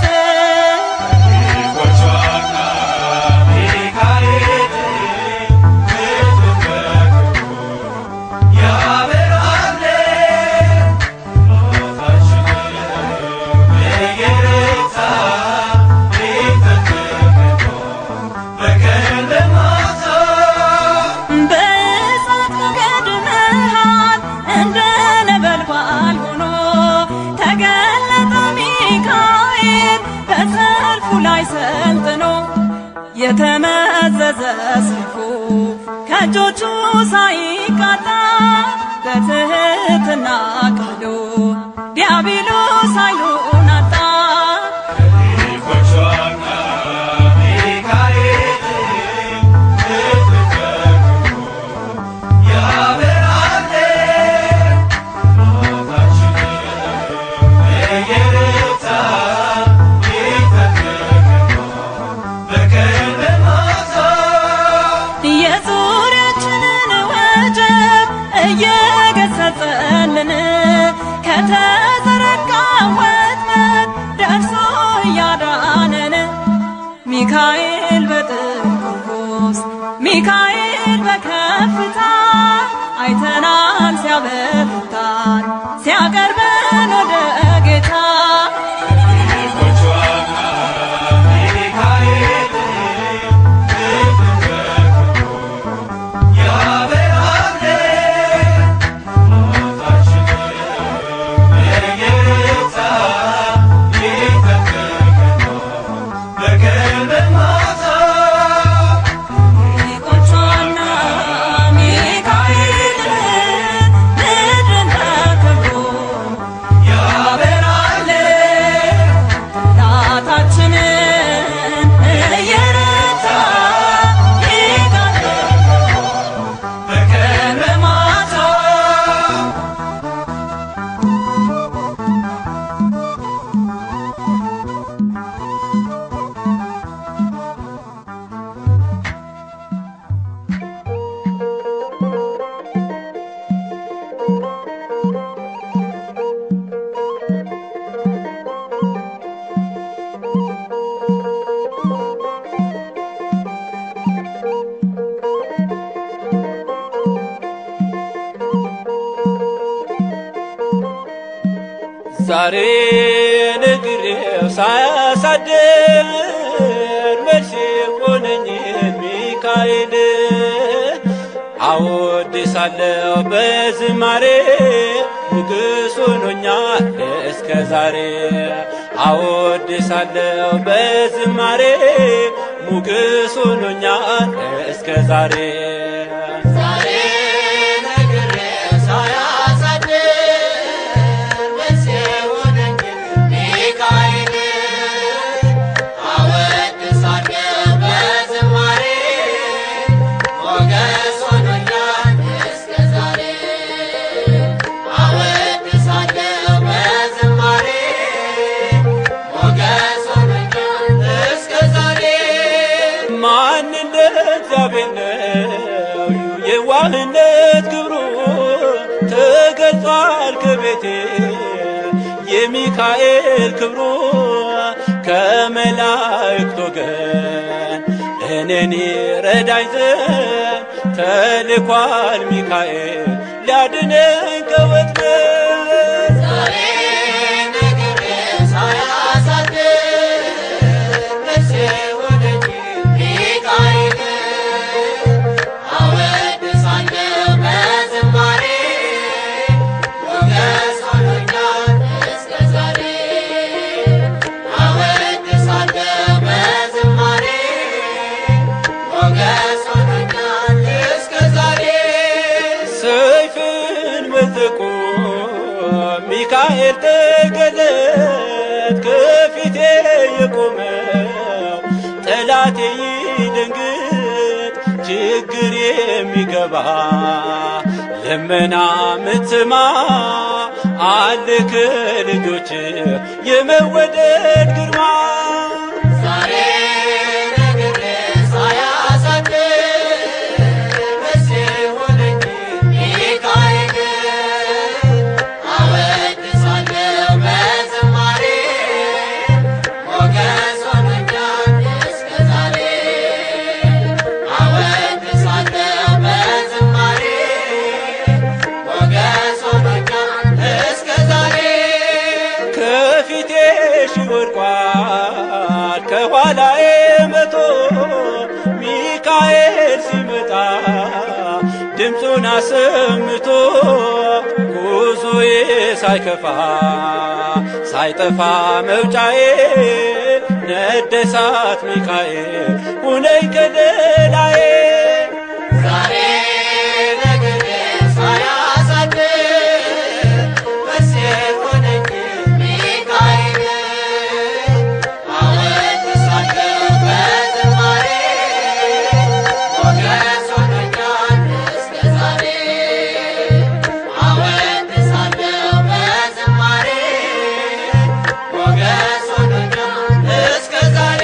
በእሳት ሞገድ መሃል እንደ ነበልባል ሆኖ ተገለጠ ሚካኤል በሰልፉ ላይ ሰልጥኖ የተመዘዘ ሰይፉ ከእጆቹ ሳይቃጣ በትህትና ቀዶ ዲያብሎስ ኃይሉን አጣ። የዙሪያችንን ወጀብ እየገሰጸልን ከተዘረጋ ወጥመድ ደርሶ እያዳነን ሚካኤል በጥቁር ሚካኤል በከፍታ አይተናል ሲያበረታን ሲያቀርበን ወደ ጌታ ሊቆቿና ሚካኤል ምድርን ተከብሮ ያበራል ጠላታችንን እየረታ ይጋርዳል በቀን በማታ ዛሬ ነግሬው ሳያሳድር መልስ የሆነኝ ሚካኤል አወድሳለሁ በዝማሬ ንጉሥ ሆኖኛል እስከ ዛሬ አወድሳለሁ በዝማሬ ሙግስ ሆኖኛል እስከ ዛሬ ዛሬ ነግሬው ሳያሳድር መልስ የሆነኝ ሚካኤል አወድሳለሁ በዝማሬ ሞገስ ሆኖኛል እስከ ዛሬ አወድሳለሁ በዝማሬ ሞገስ ሆኖኛል እስከ ዛሬ ማን እንደ እግዚአብሔር ነው የዋህነት ክብሩ ተገልጿል ከቤቴ የሚካኤል ክብሩ ከመላእክት ወገን እኔን ረዳኝ ዘንድ ተልኳል ሚካኤል ሊያድነኝ ከወጥመድ ዛሬ ነግሬው ሳያሳድር መልስ የሆነኝ ሚካኤል አወድሳለሁ በዝማሬ ሞገስ ሆኖኛል እስከ ዛሬ አወድሳለሁ በዝማሬ ሞገስ ሆኖኛል እስከ ዛሬ ሰይፍን መዘቁ ሚካኤል ተገለጥ ከፊቴ የቆመው ጠላቴ ይደንግጥ ችግር የሚገባ ደመና ምትማ አልክ ልጆች የመወደድ ግርማ ዛሬ ነግሬ ሳያሳድር መቼ ሆነኝ ሚካኤል አወድሳለሁ በዝማሬ ሞገስ ሆኖኛል እስከ ዛሬ አወድሳለሁ በዝማሬ ሞገስ ሆኖኛል እስከ ዛሬ ከፊቴ ሺህ ወድቋል ከኋላዬ መቶ ሚካኤል ሲመጣ ድምፁን አሰምቶ ጉዞዬ ሳይከፋ ሳይጠፋ መውጫዬ ነደሳት ሚካኤል ሁነኝ ከለላዬ ዛሬ ነግሬ ሳያሳድር መቼ ሆነኝ ሚካኤል አወድሳለሁ በዝማሬ ሞገስ ሆኖኛል እስከ ዛሬ አወድሳለሁ በዝማሬ ሞገስ ሆኖኛል እስከ ዛሬ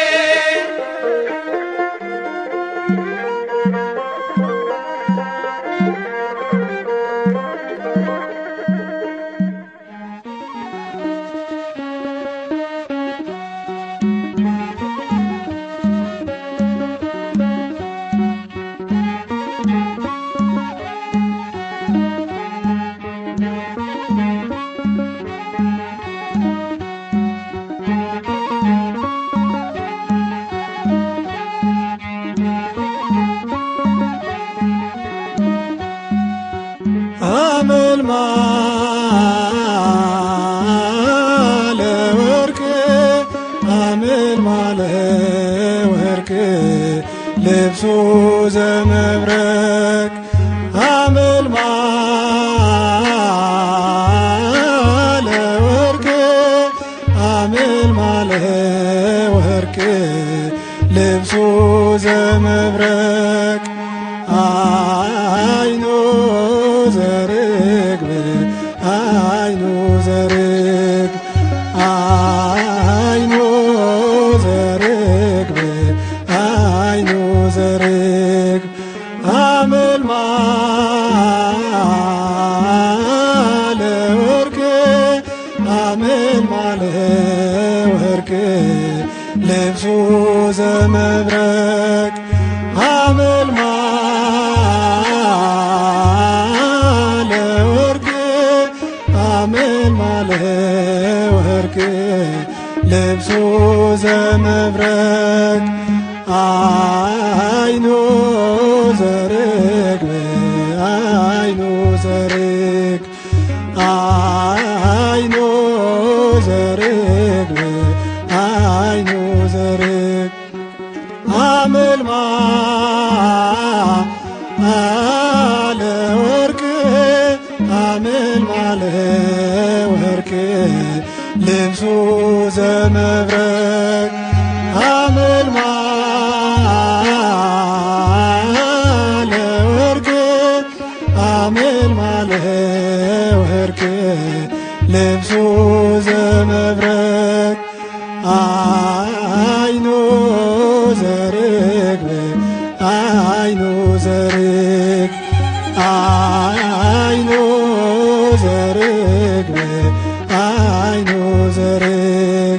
አመልማለ ወርቅ አመልማለ ወርቅ ልብሱ ዘመብረቅ አመልማለ ወርቅ አመልማለ ወርቅ ልብሱ ዘመብረቅ አይኑ ዘርግብ አይኑ ዘርግብ አይኑ ዘርግብ አይኑ ዘርግብ አመልማለ ወርቅ አመልማለ ወርቅ ልብሱ ዘመብረቅ አመልማለ ወርቅ አመልማለ ወርቅ ልብሱ ዘመብረቅ አይኑ ዘርግብ አይኑ ዘርግ አይኑ ዘርግብ አይኑ ዘርግ አመልማለ ወርቅ አመልማለ ወርቅ ልብሱ ዘመብረቅ አመልማለ ወርቅ አመልማለ ወርቅ ልብሱ ዘመብረቅ አይኑ ዘርግብ አይኑ ዘርግ አይኑ ዘርግብ አይኑ ዘርግ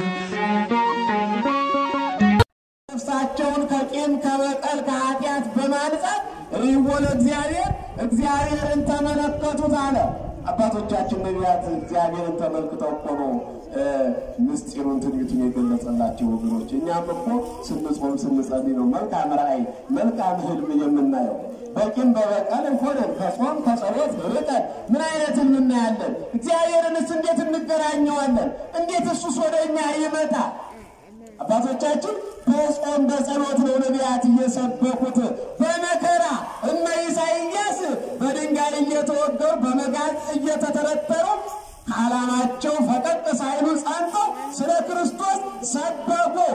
ነፍሳቸውን ከቂም ከበቀል ከኃጢአት በማንጻት ሪዎ ለእግዚአብሔር እግዚአብሔርን ተመለከቱት አለ። አባቶቻችን ነቢያት እግዚአብሔርን ተመልክተው እኮ ነው እ፣ ምስጢሩን ትንቢቱን የገለጸላቸው ወገኖች። እኛም እኮ ስንጾም ስንጸልይ ነው መልካም ራእይ መልካም ህልም የምናየው። በቂም በበቀል ሆነን ከጾም ከጸሎት ርቀን ምን አይነት ህልም እናያለን? እግዚአብሔርንስ እንዴት እንገናኘዋለን? እንዴት እሱስ ወደ እኛ ይመጣል? አባቶቻችን በጾም በጸሎት ነው ነቢያት እየሰበኩት። በመከራ እነ ኢሳይያስ በድንጋይ እየተወገሩ በመጋዝ እየተተረተሩ ከዓላማቸው ፈቀቅ ሳይሉ ጸንተው ስለ ክርስቶስ ሰበኩ።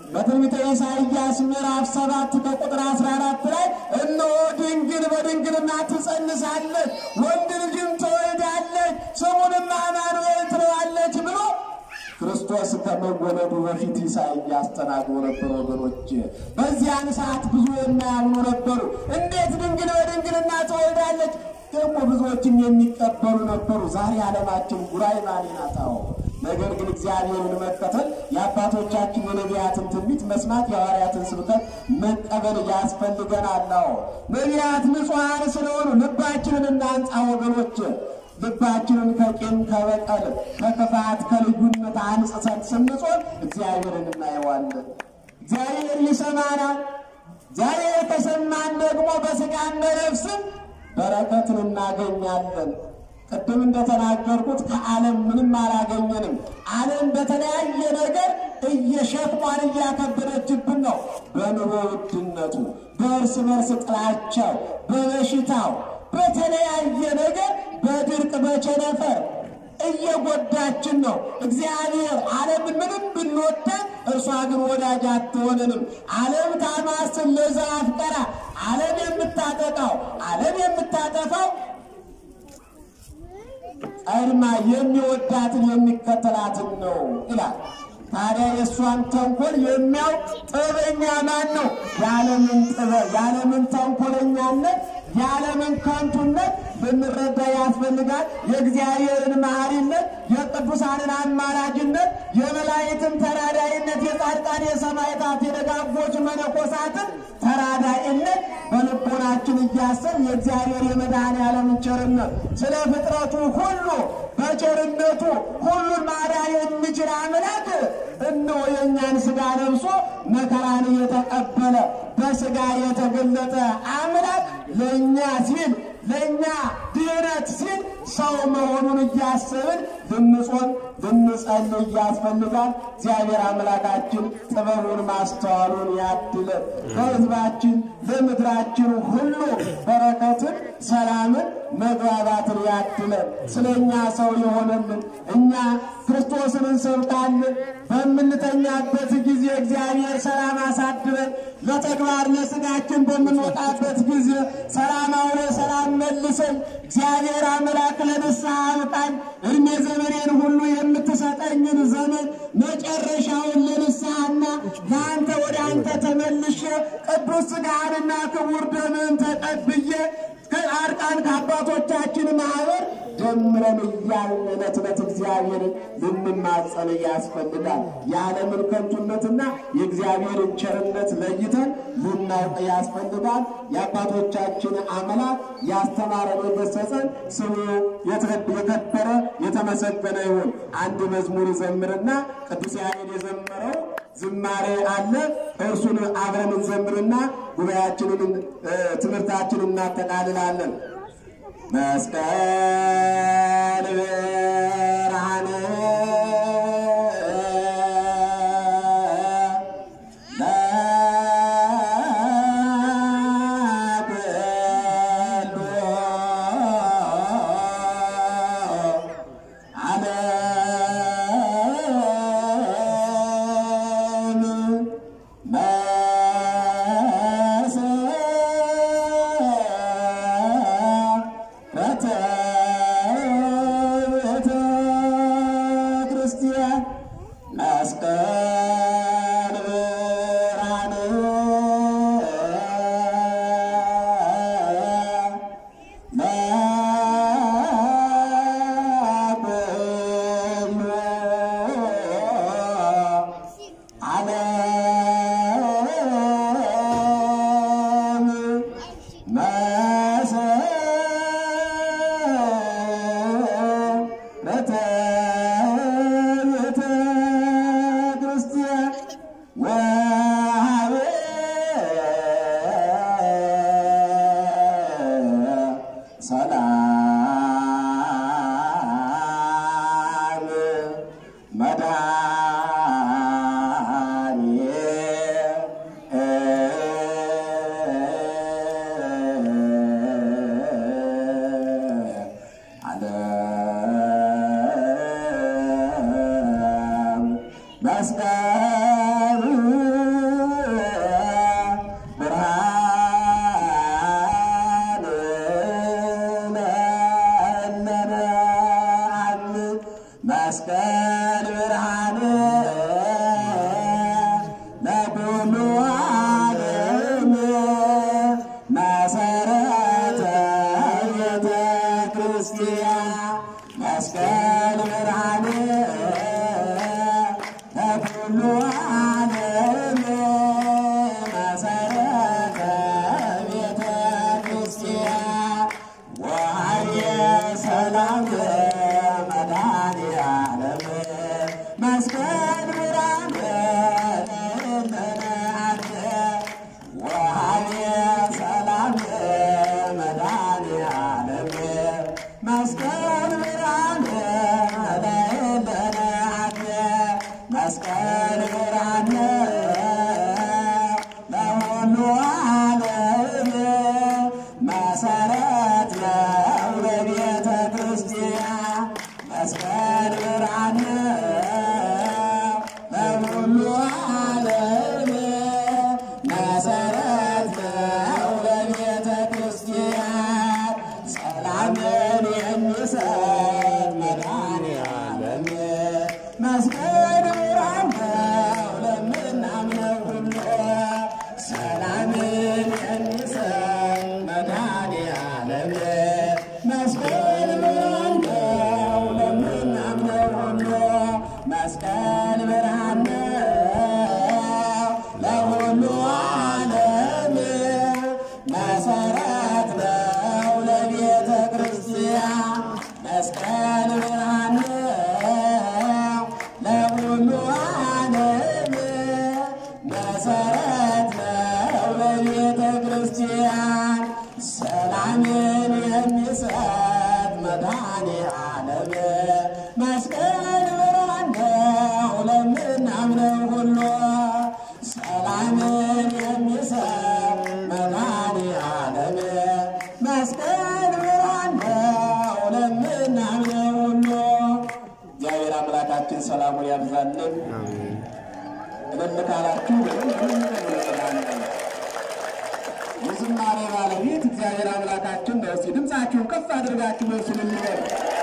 በትንቢተ ኢሳይያስ ምዕራፍ ሰባት ከቁጥር 14 ላይ እነሆ ድንግል በድንግልና ትጸንሳለች፣ ወንድ ልጅም ትወልዳለች፣ ስሙንም አማኑኤል ትለዋለች ብሎ ክርስቶስ ከመወለዱ በፊት ኢሳይያስ ተናግሮ ነበር። ወገኖች በዚያን ሰዓት ብዙ የማያምኑ ነበሩ። እንዴት ድንግል በድንግልና ትወልዳለች? ደግሞ ብዙዎችም የሚቀበሉ ነበሩ። ዛሬ ዓለማችን ጉራይ ማሌ ናት። አዎ ነገር ግን እግዚአብሔርን መከተል የአባቶቻችን የነቢያትን ትንቢት መስማት የሐዋርያትን ስብከት መቀበል ያስፈልገናል። አዎ ነቢያት ንጹሐን ስለሆኑ ልባችንን እናንጻ ወገኖች። ልባችንን ከቂም ከበቀል ከክፋት ከልዩነት አንጽሰን ስንጾም እግዚአብሔርን እናየዋለን። እግዚአብሔር ይሰማናል። እግዚአብሔር ከሰማን ደግሞ በሥጋም በነፍስም በረከትን እናገኛለን። ቅድም እንደተናገርኩት ከዓለም ምንም አላገኘንም። ዓለም በተለያየ ነገር እየሸክሟን እያከበደችብን ነው። በኑሮ ውድነቱ፣ በእርስ በርስ ጥላቻው፣ በበሽታው፣ በተለያየ ነገር በድርቅ በቸነፈር እየጎዳችን ነው። እግዚአብሔር ዓለምን ምንም ብንወዳት እርሷ ግን ወዳጅ አትሆንንም። ዓለም ታማስን ለዛ አፍቀራ ዓለም የምታጠቃው ዓለም የምታጠፋው ቀድማ የሚወዳትን የሚከተላትን ነው ይላል። ታዲያ የእሷን ተንኮል የሚያውቅ ጥበበኛ ማን ነው? የዓለምን ጥበብ የዓለምን ተንኮለኛነት የዓለምን ከንቱነት ልንረዳ ያስፈልጋል። የእግዚአብሔርን መሐሪነት፣ የቅዱሳንን አማላጅነት፣ የመላእክትን ተራዳይነት፣ የጻድቃን የሰማዕታት የደጋጎች መነኮሳትን ተራዳይነት በልቦናችን እያሰብ የእግዚአብሔር የመድኃኔ ዓለምን ቸርነት ስለ ፍጥረቱ ሁሉ በቸርነቱ ሁሉን ማዳን የሚችል አምላክ እነሆ የእኛን ሥጋ ለብሶ መከራን የተቀበለ በሥጋ የተገለጠ አምላክ ለእኛ ሲል ለእኛ ድኅነት ሲል ሰው መሆኑን እያሰብን ልንጾም ልንጸልይ ያስፈልጋል። እግዚአብሔር አምላካችን ጥበቡን ማስተዋሉን ያድለን። ለሕዝባችን ለምድራችን ሁሉ በረከትን፣ ሰላምን፣ መግባባትን ያድለን። ስለ እኛ ሰው የሆነልን እኛ ክርስቶስን እንሰብካለን። በምንተኛበት ጊዜ እግዚአብሔር ሰላም አሳድረን፣ ለተግባር ለሥጋችን በምንወጣበት ጊዜ ሰላም አውለ ሰላም መልሰን እግዚአብሔር አምላክ ለንስሐ አብቃኝ። እድሜ ዘመኔን ሁሉ የምትሰጠኝን ዘመን መጨረሻውን ለንስሐና ለአንተ ወደ አንተ ተመልሼ ቅዱስ ሥጋህንና ክቡር ደምህን ተቀብዬ ከጻድቃን ከአባቶቻችን ማኅበር ደምረን እያልን ዕለት ዕለት እግዚአብሔርን ልንማጸን ያስፈልጋል። የዓለምን ከንቱነትና የእግዚአብሔርን ቸርነት ለይተን ልናውቅ ያስፈልጋል። የአባቶቻችን አምላክ ያስተማረን የገሰጸን ስሙ የከበረ የተመሰገነ ይሁን። አንድ መዝሙር ዘምርና ቅዱስ ያሬድ የዘመረው ዝማሬ አለ። እርሱን አብረን እንዘምርና ጉባኤያችንን ትምህርታችንን እናጠቃልላለን። መስቀል ብርሃን ክርስቲያን መስቀል ብርሃን ዓለም መሰረተ ቤተ ክርስቲያን ወሀበ ሰላም ዓለም መስቀሉ ክርስቲያን መስቀል ብርሃን ለኩሉ ዓለም መሰረተ ቤተ ክርስቲያን ወሃየ ሰላም መድኃኔዓለም መስቀል ብርሃን ለእመናን ወሃየ ሰላም መድኃኔዓለም መስቀል ብርሃን ለእመናን መስቀል ብርሃን ለሁሉ ዓለም መሰረት ነው ለቤተ ክርስቲያን መስቀል ብርሃን ለሁሉ ዓለም መሰረት ነው ለቤተ ክርስቲያን ሰላምን የሚሰጥ መድኃኔዓለም መስቀል ብርሃን ነው ለምናምነው ሁሉ ሰላምን የሚሰጥ መድኃኔዓለም መስቀል ብርሃን ነው ለምናምነው ሁሉ መስቀል ብርሃን ነው ለሁሉ ዓለም መሰረት ነው ለቤተ ክርስቲያን መስቀል ብርሃን ነው ለሁሉ ዓለም መሰረት ነው ለቤተ ክርስቲያን ሰላምን የሚሰጥ መድኃኔዓለም መስቀል ብርሃን ነው ለምናምነው ሁሉ ሰላምን የሚሰጥ መድኃኔዓለም መስቀል ብርሃን ነው ለምናምነው ሁሉ እግዚአብሔር አምላካችን ሰላሙን ያብዛልን። እልል ካላችሁ የዝማሬ ባለቤት እግዚአብሔር አምላካችን ነው። እስቲ ድምፃችሁን ከፍ አድርጋችሁ መልሱን እንበል።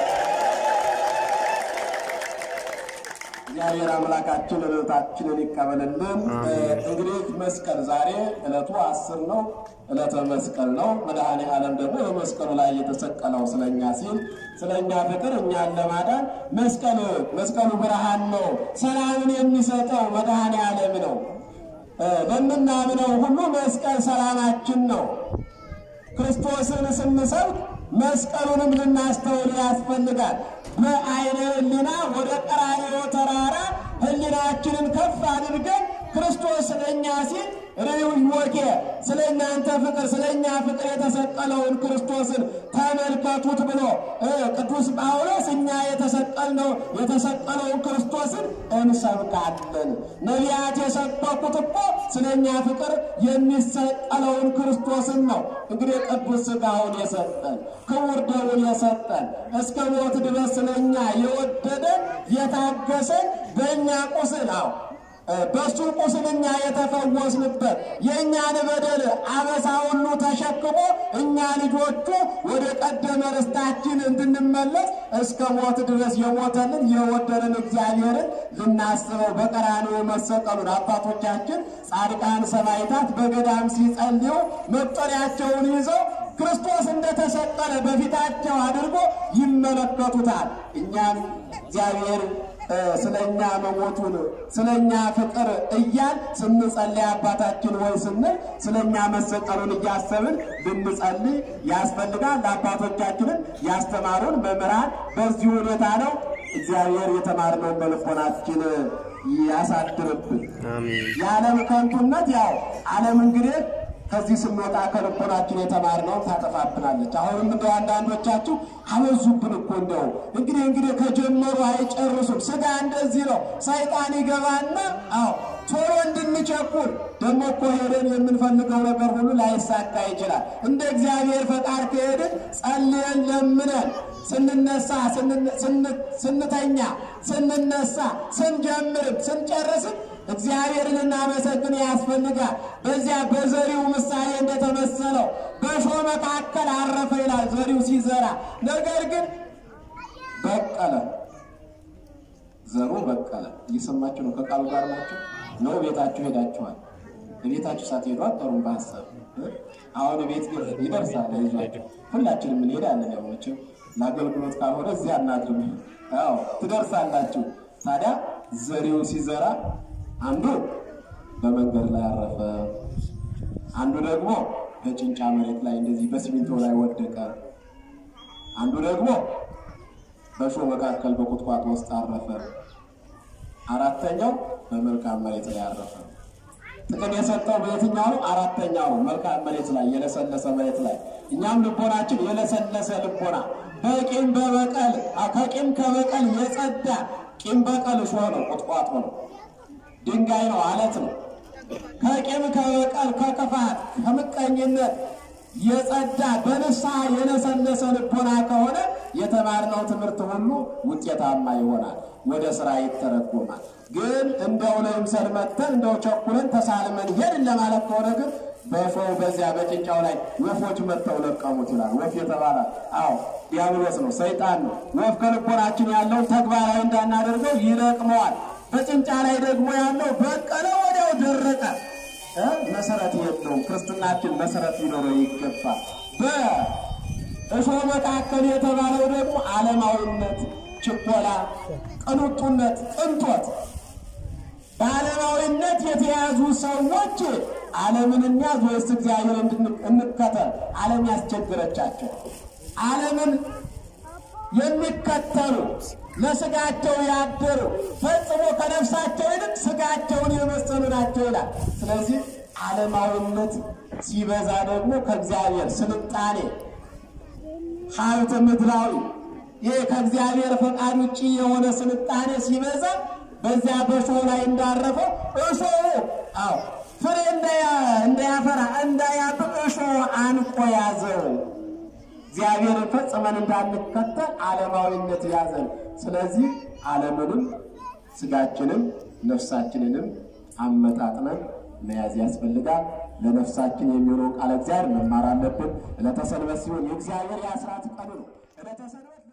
እግዚአብሔር አምላካችን እለታችንን ይቀበልልን። እንግዲህ መስቀል ዛሬ እለቱ አስር ነው። እለተ መስቀል ነው። መድኃኔ ዓለም ደግሞ በመስቀሉ ላይ የተሰቀለው ስለኛ ሲል ስለኛ ፍቅር እኛን ለማዳን መስቀል መስቀሉ ብርሃን ነው። ሰላምን የሚሰጠው መድኃኔ ዓለም ነው። ለምናምነው ሁሉ መስቀል ሰላማችን ነው። ክርስቶስን ስንሰብክ መስቀሉንም ልናስተውል ያስፈልጋል። በአይነ ሕሊና ወደ ቀራንዮ ተራራ ሕሊናችንን ከፍ አድርገን ክርስቶስ ለእኛ ሲል ርኅዮኬ ስለ እናንተ ፍቅር ስለ እኛ ፍቅር የተሰቀለውን ክርስቶስን ተመልከቱት ብሎ ቅዱስ ጳውሎስ እኛ የተሰቀልነው የተሰቀለውን ክርስቶስን እንሰብካለን። ነቢያት የሰበኩት እኮ ስለ እኛ ፍቅር የሚሰቀለውን ክርስቶስን ነው። እንግዲህ ቅዱስ ሥጋውን የሰጠን ክቡር ደሙን የሰጠን እስከ ሞት ድረስ ስለ እኛ የወደደን የታገሰን በእኛ ቁስል አዎ በሱ ቁስል እኛ የተፈወስንበት የእኛን በደል አበሳ ሁሉ ተሸክሞ እኛ ልጆቹ ወደ ቀደመ ርስታችን እንድንመለስ እስከ ሞት ድረስ የሞተልን የወደንን እግዚአብሔርን ልናስበው በቀራንዮ መሰቀሉን አባቶቻችን ጻድቃን ሰማዕታት በገዳም ሲጸልዩ መጠሪያቸውን ይዘው ክርስቶስ እንደተሰቀለ በፊታቸው አድርጎ ይመለከቱታል። እኛም እግዚአብሔር ስለ እኛ መሞቱን ስለ እኛ ፍቅር እያል ስንጸልይ አባታችን ሆይ ስንል ስለ እኛ መሰቀሉን እያሰብን ልንጸልይ ያስፈልጋል። ለአባቶቻችንን ያስተማሩን መምህራን በዚህ ሁኔታ ነው። እግዚአብሔር የተማርነውን በልቦናችን ያሳድርብን። የዓለም ከንቱነት ያው ዓለም እንግዲህ ከዚህ ስንወጣ ከልቦናችን የተማርነውን ታጠፋብናለች። አሁንም እንደው አንዳንዶቻችሁ አበዙብን እኮ እንደው እንግዲህ እንግዲህ ከጀመሩ አይጨርሱም። ስጋ እንደዚህ ነው። ሰይጣን ይገባና አዎ ቶሎ እንድንቸኩል ደግሞ እኮ ሄደን የምንፈልገው ነገር ሁሉ ላይሳካ ይችላል። እንደ እግዚአብሔር ፈቃድ ከሄድን ጸልየን ለምነን ስንነሳ ስንተኛ ስንነሳ ስንጀምርም ስንጨርስም እግዚአብሔርን እናመሰግን ያስፈልጋል። በዚያ በዘሪው ምሳሌ እንደተመሰለው በእሾህ መካከል አረፈ ይላል ዘሪው ሲዘራ። ነገር ግን በቀለ፣ ዘሩ በቀለ። እየሰማችሁ ነው? ከቃሉ ጋር ናቸው ነው? ቤታችሁ ሄዳችኋል? ቤታችሁ ሳትሄዱ አጠሩም በሀሳብ አሁን ቤት ይደርሳል። ይዟቸው ሁላችንም እንሄዳለን። ያው መቼም ለአገልግሎት ካልሆነ እዚያ አናድርም። አዎ ትደርሳላችሁ። ታዲያ ዘሪው ሲዘራ አንዱ በመንገድ ላይ አረፈ፣ አንዱ ደግሞ በጭንጫ መሬት ላይ እንደዚህ በሲሚንቶ ላይ ወደቀ፣ አንዱ ደግሞ በእሾህ መካከል በቁጥቋጦ ውስጥ አረፈ፣ አራተኛው በመልካም መሬት ላይ አረፈ። ጥቅም የሰጠው በየትኛው ነው? አራተኛው ነው፣ መልካም መሬት ላይ የለሰለሰ መሬት ላይ። እኛም ልቦናችን የለሰለሰ ልቦና በቂም በበቀል ከቂም ከበቀል የጸዳ ቂም በቀል እሾህ ነው፣ ቁጥቋጦ ነው፣ ድንጋይ ነው፣ አለት ነው። ከቂም ከበቀል ከክፋት ከምቀኝነት የጸዳ በንስሐ የለሰለሰ ልቦና ከሆነ የተማርነው ትምህርት ሁሉ ውጤታማ ይሆናል፣ ወደ ስራ ይተረጎማል። ግን እንደው ለምሰል መጥተን እንደው ቸኩለን ተሳልመን ሄድን ለማለት ከሆነ ግን በእሾሁ በዚያ በጭንጫው ላይ ወፎች መጥተው ለቀሙት ይላል። ወፍ የተባለ አዎ ዲያብሎስ ነው፣ ሰይጣን ነው። ወፍ ከልቦናችን ያለውን ተግባራዊ እንዳናደርገው ይለቅመዋል። በጭንጫ ላይ ደግሞ ያለው በቀለ፣ ወዲያው ደረቀ። እ መሰረት የለውም። ክርስትናችን መሰረት ሊኖረው ይገባል። በእሾህ መካከል የተባለው ደግሞ ዓለማዊነት፣ ችኮላ፣ ቅንጡነት፣ ቅንጦት በዓለማዊነት የተያዙ ሰዎች ዓለምን እንያዝ ወይስ እግዚአብሔር እንከተል? ዓለም ያስቸግረቻቸው ዓለምን የሚከተሉ ለስጋቸው ያደሩ ፈጽሞ ከነፍሳቸው ይልቅ ስጋቸውን የመሰሉ ናቸው ይላል። ስለዚህ ዓለማዊነት ሲበዛ ደግሞ ከእግዚአብሔር ስልጣኔ፣ ሀብት ምድራዊ ይህ ከእግዚአብሔር ፈቃድ ውጭ የሆነ ስልጣኔ ሲበዛ በዚያ በእሾህ ላይ እንዳረፈው እሾሁ አዎ ፍሬ እንዳያፈራ እንዳያብብ እሾህ አንቆ ያዘው። እግዚአብሔርን ፈጽመን እንዳንከተል ዓለማዊነት ያዘን። ስለዚህ ዓለምንም ስጋችንም ነፍሳችንንም አመጣጥነን መያዝ ያስፈልጋል። ለነፍሳችን የሚሆነው ቃለ እግዚአብሔር መማር አለብን። ዕለተ ሰንበት ሲሆን የእግዚአብሔር የአስራት ቀኑ ነው። ዕለተ ሰንበት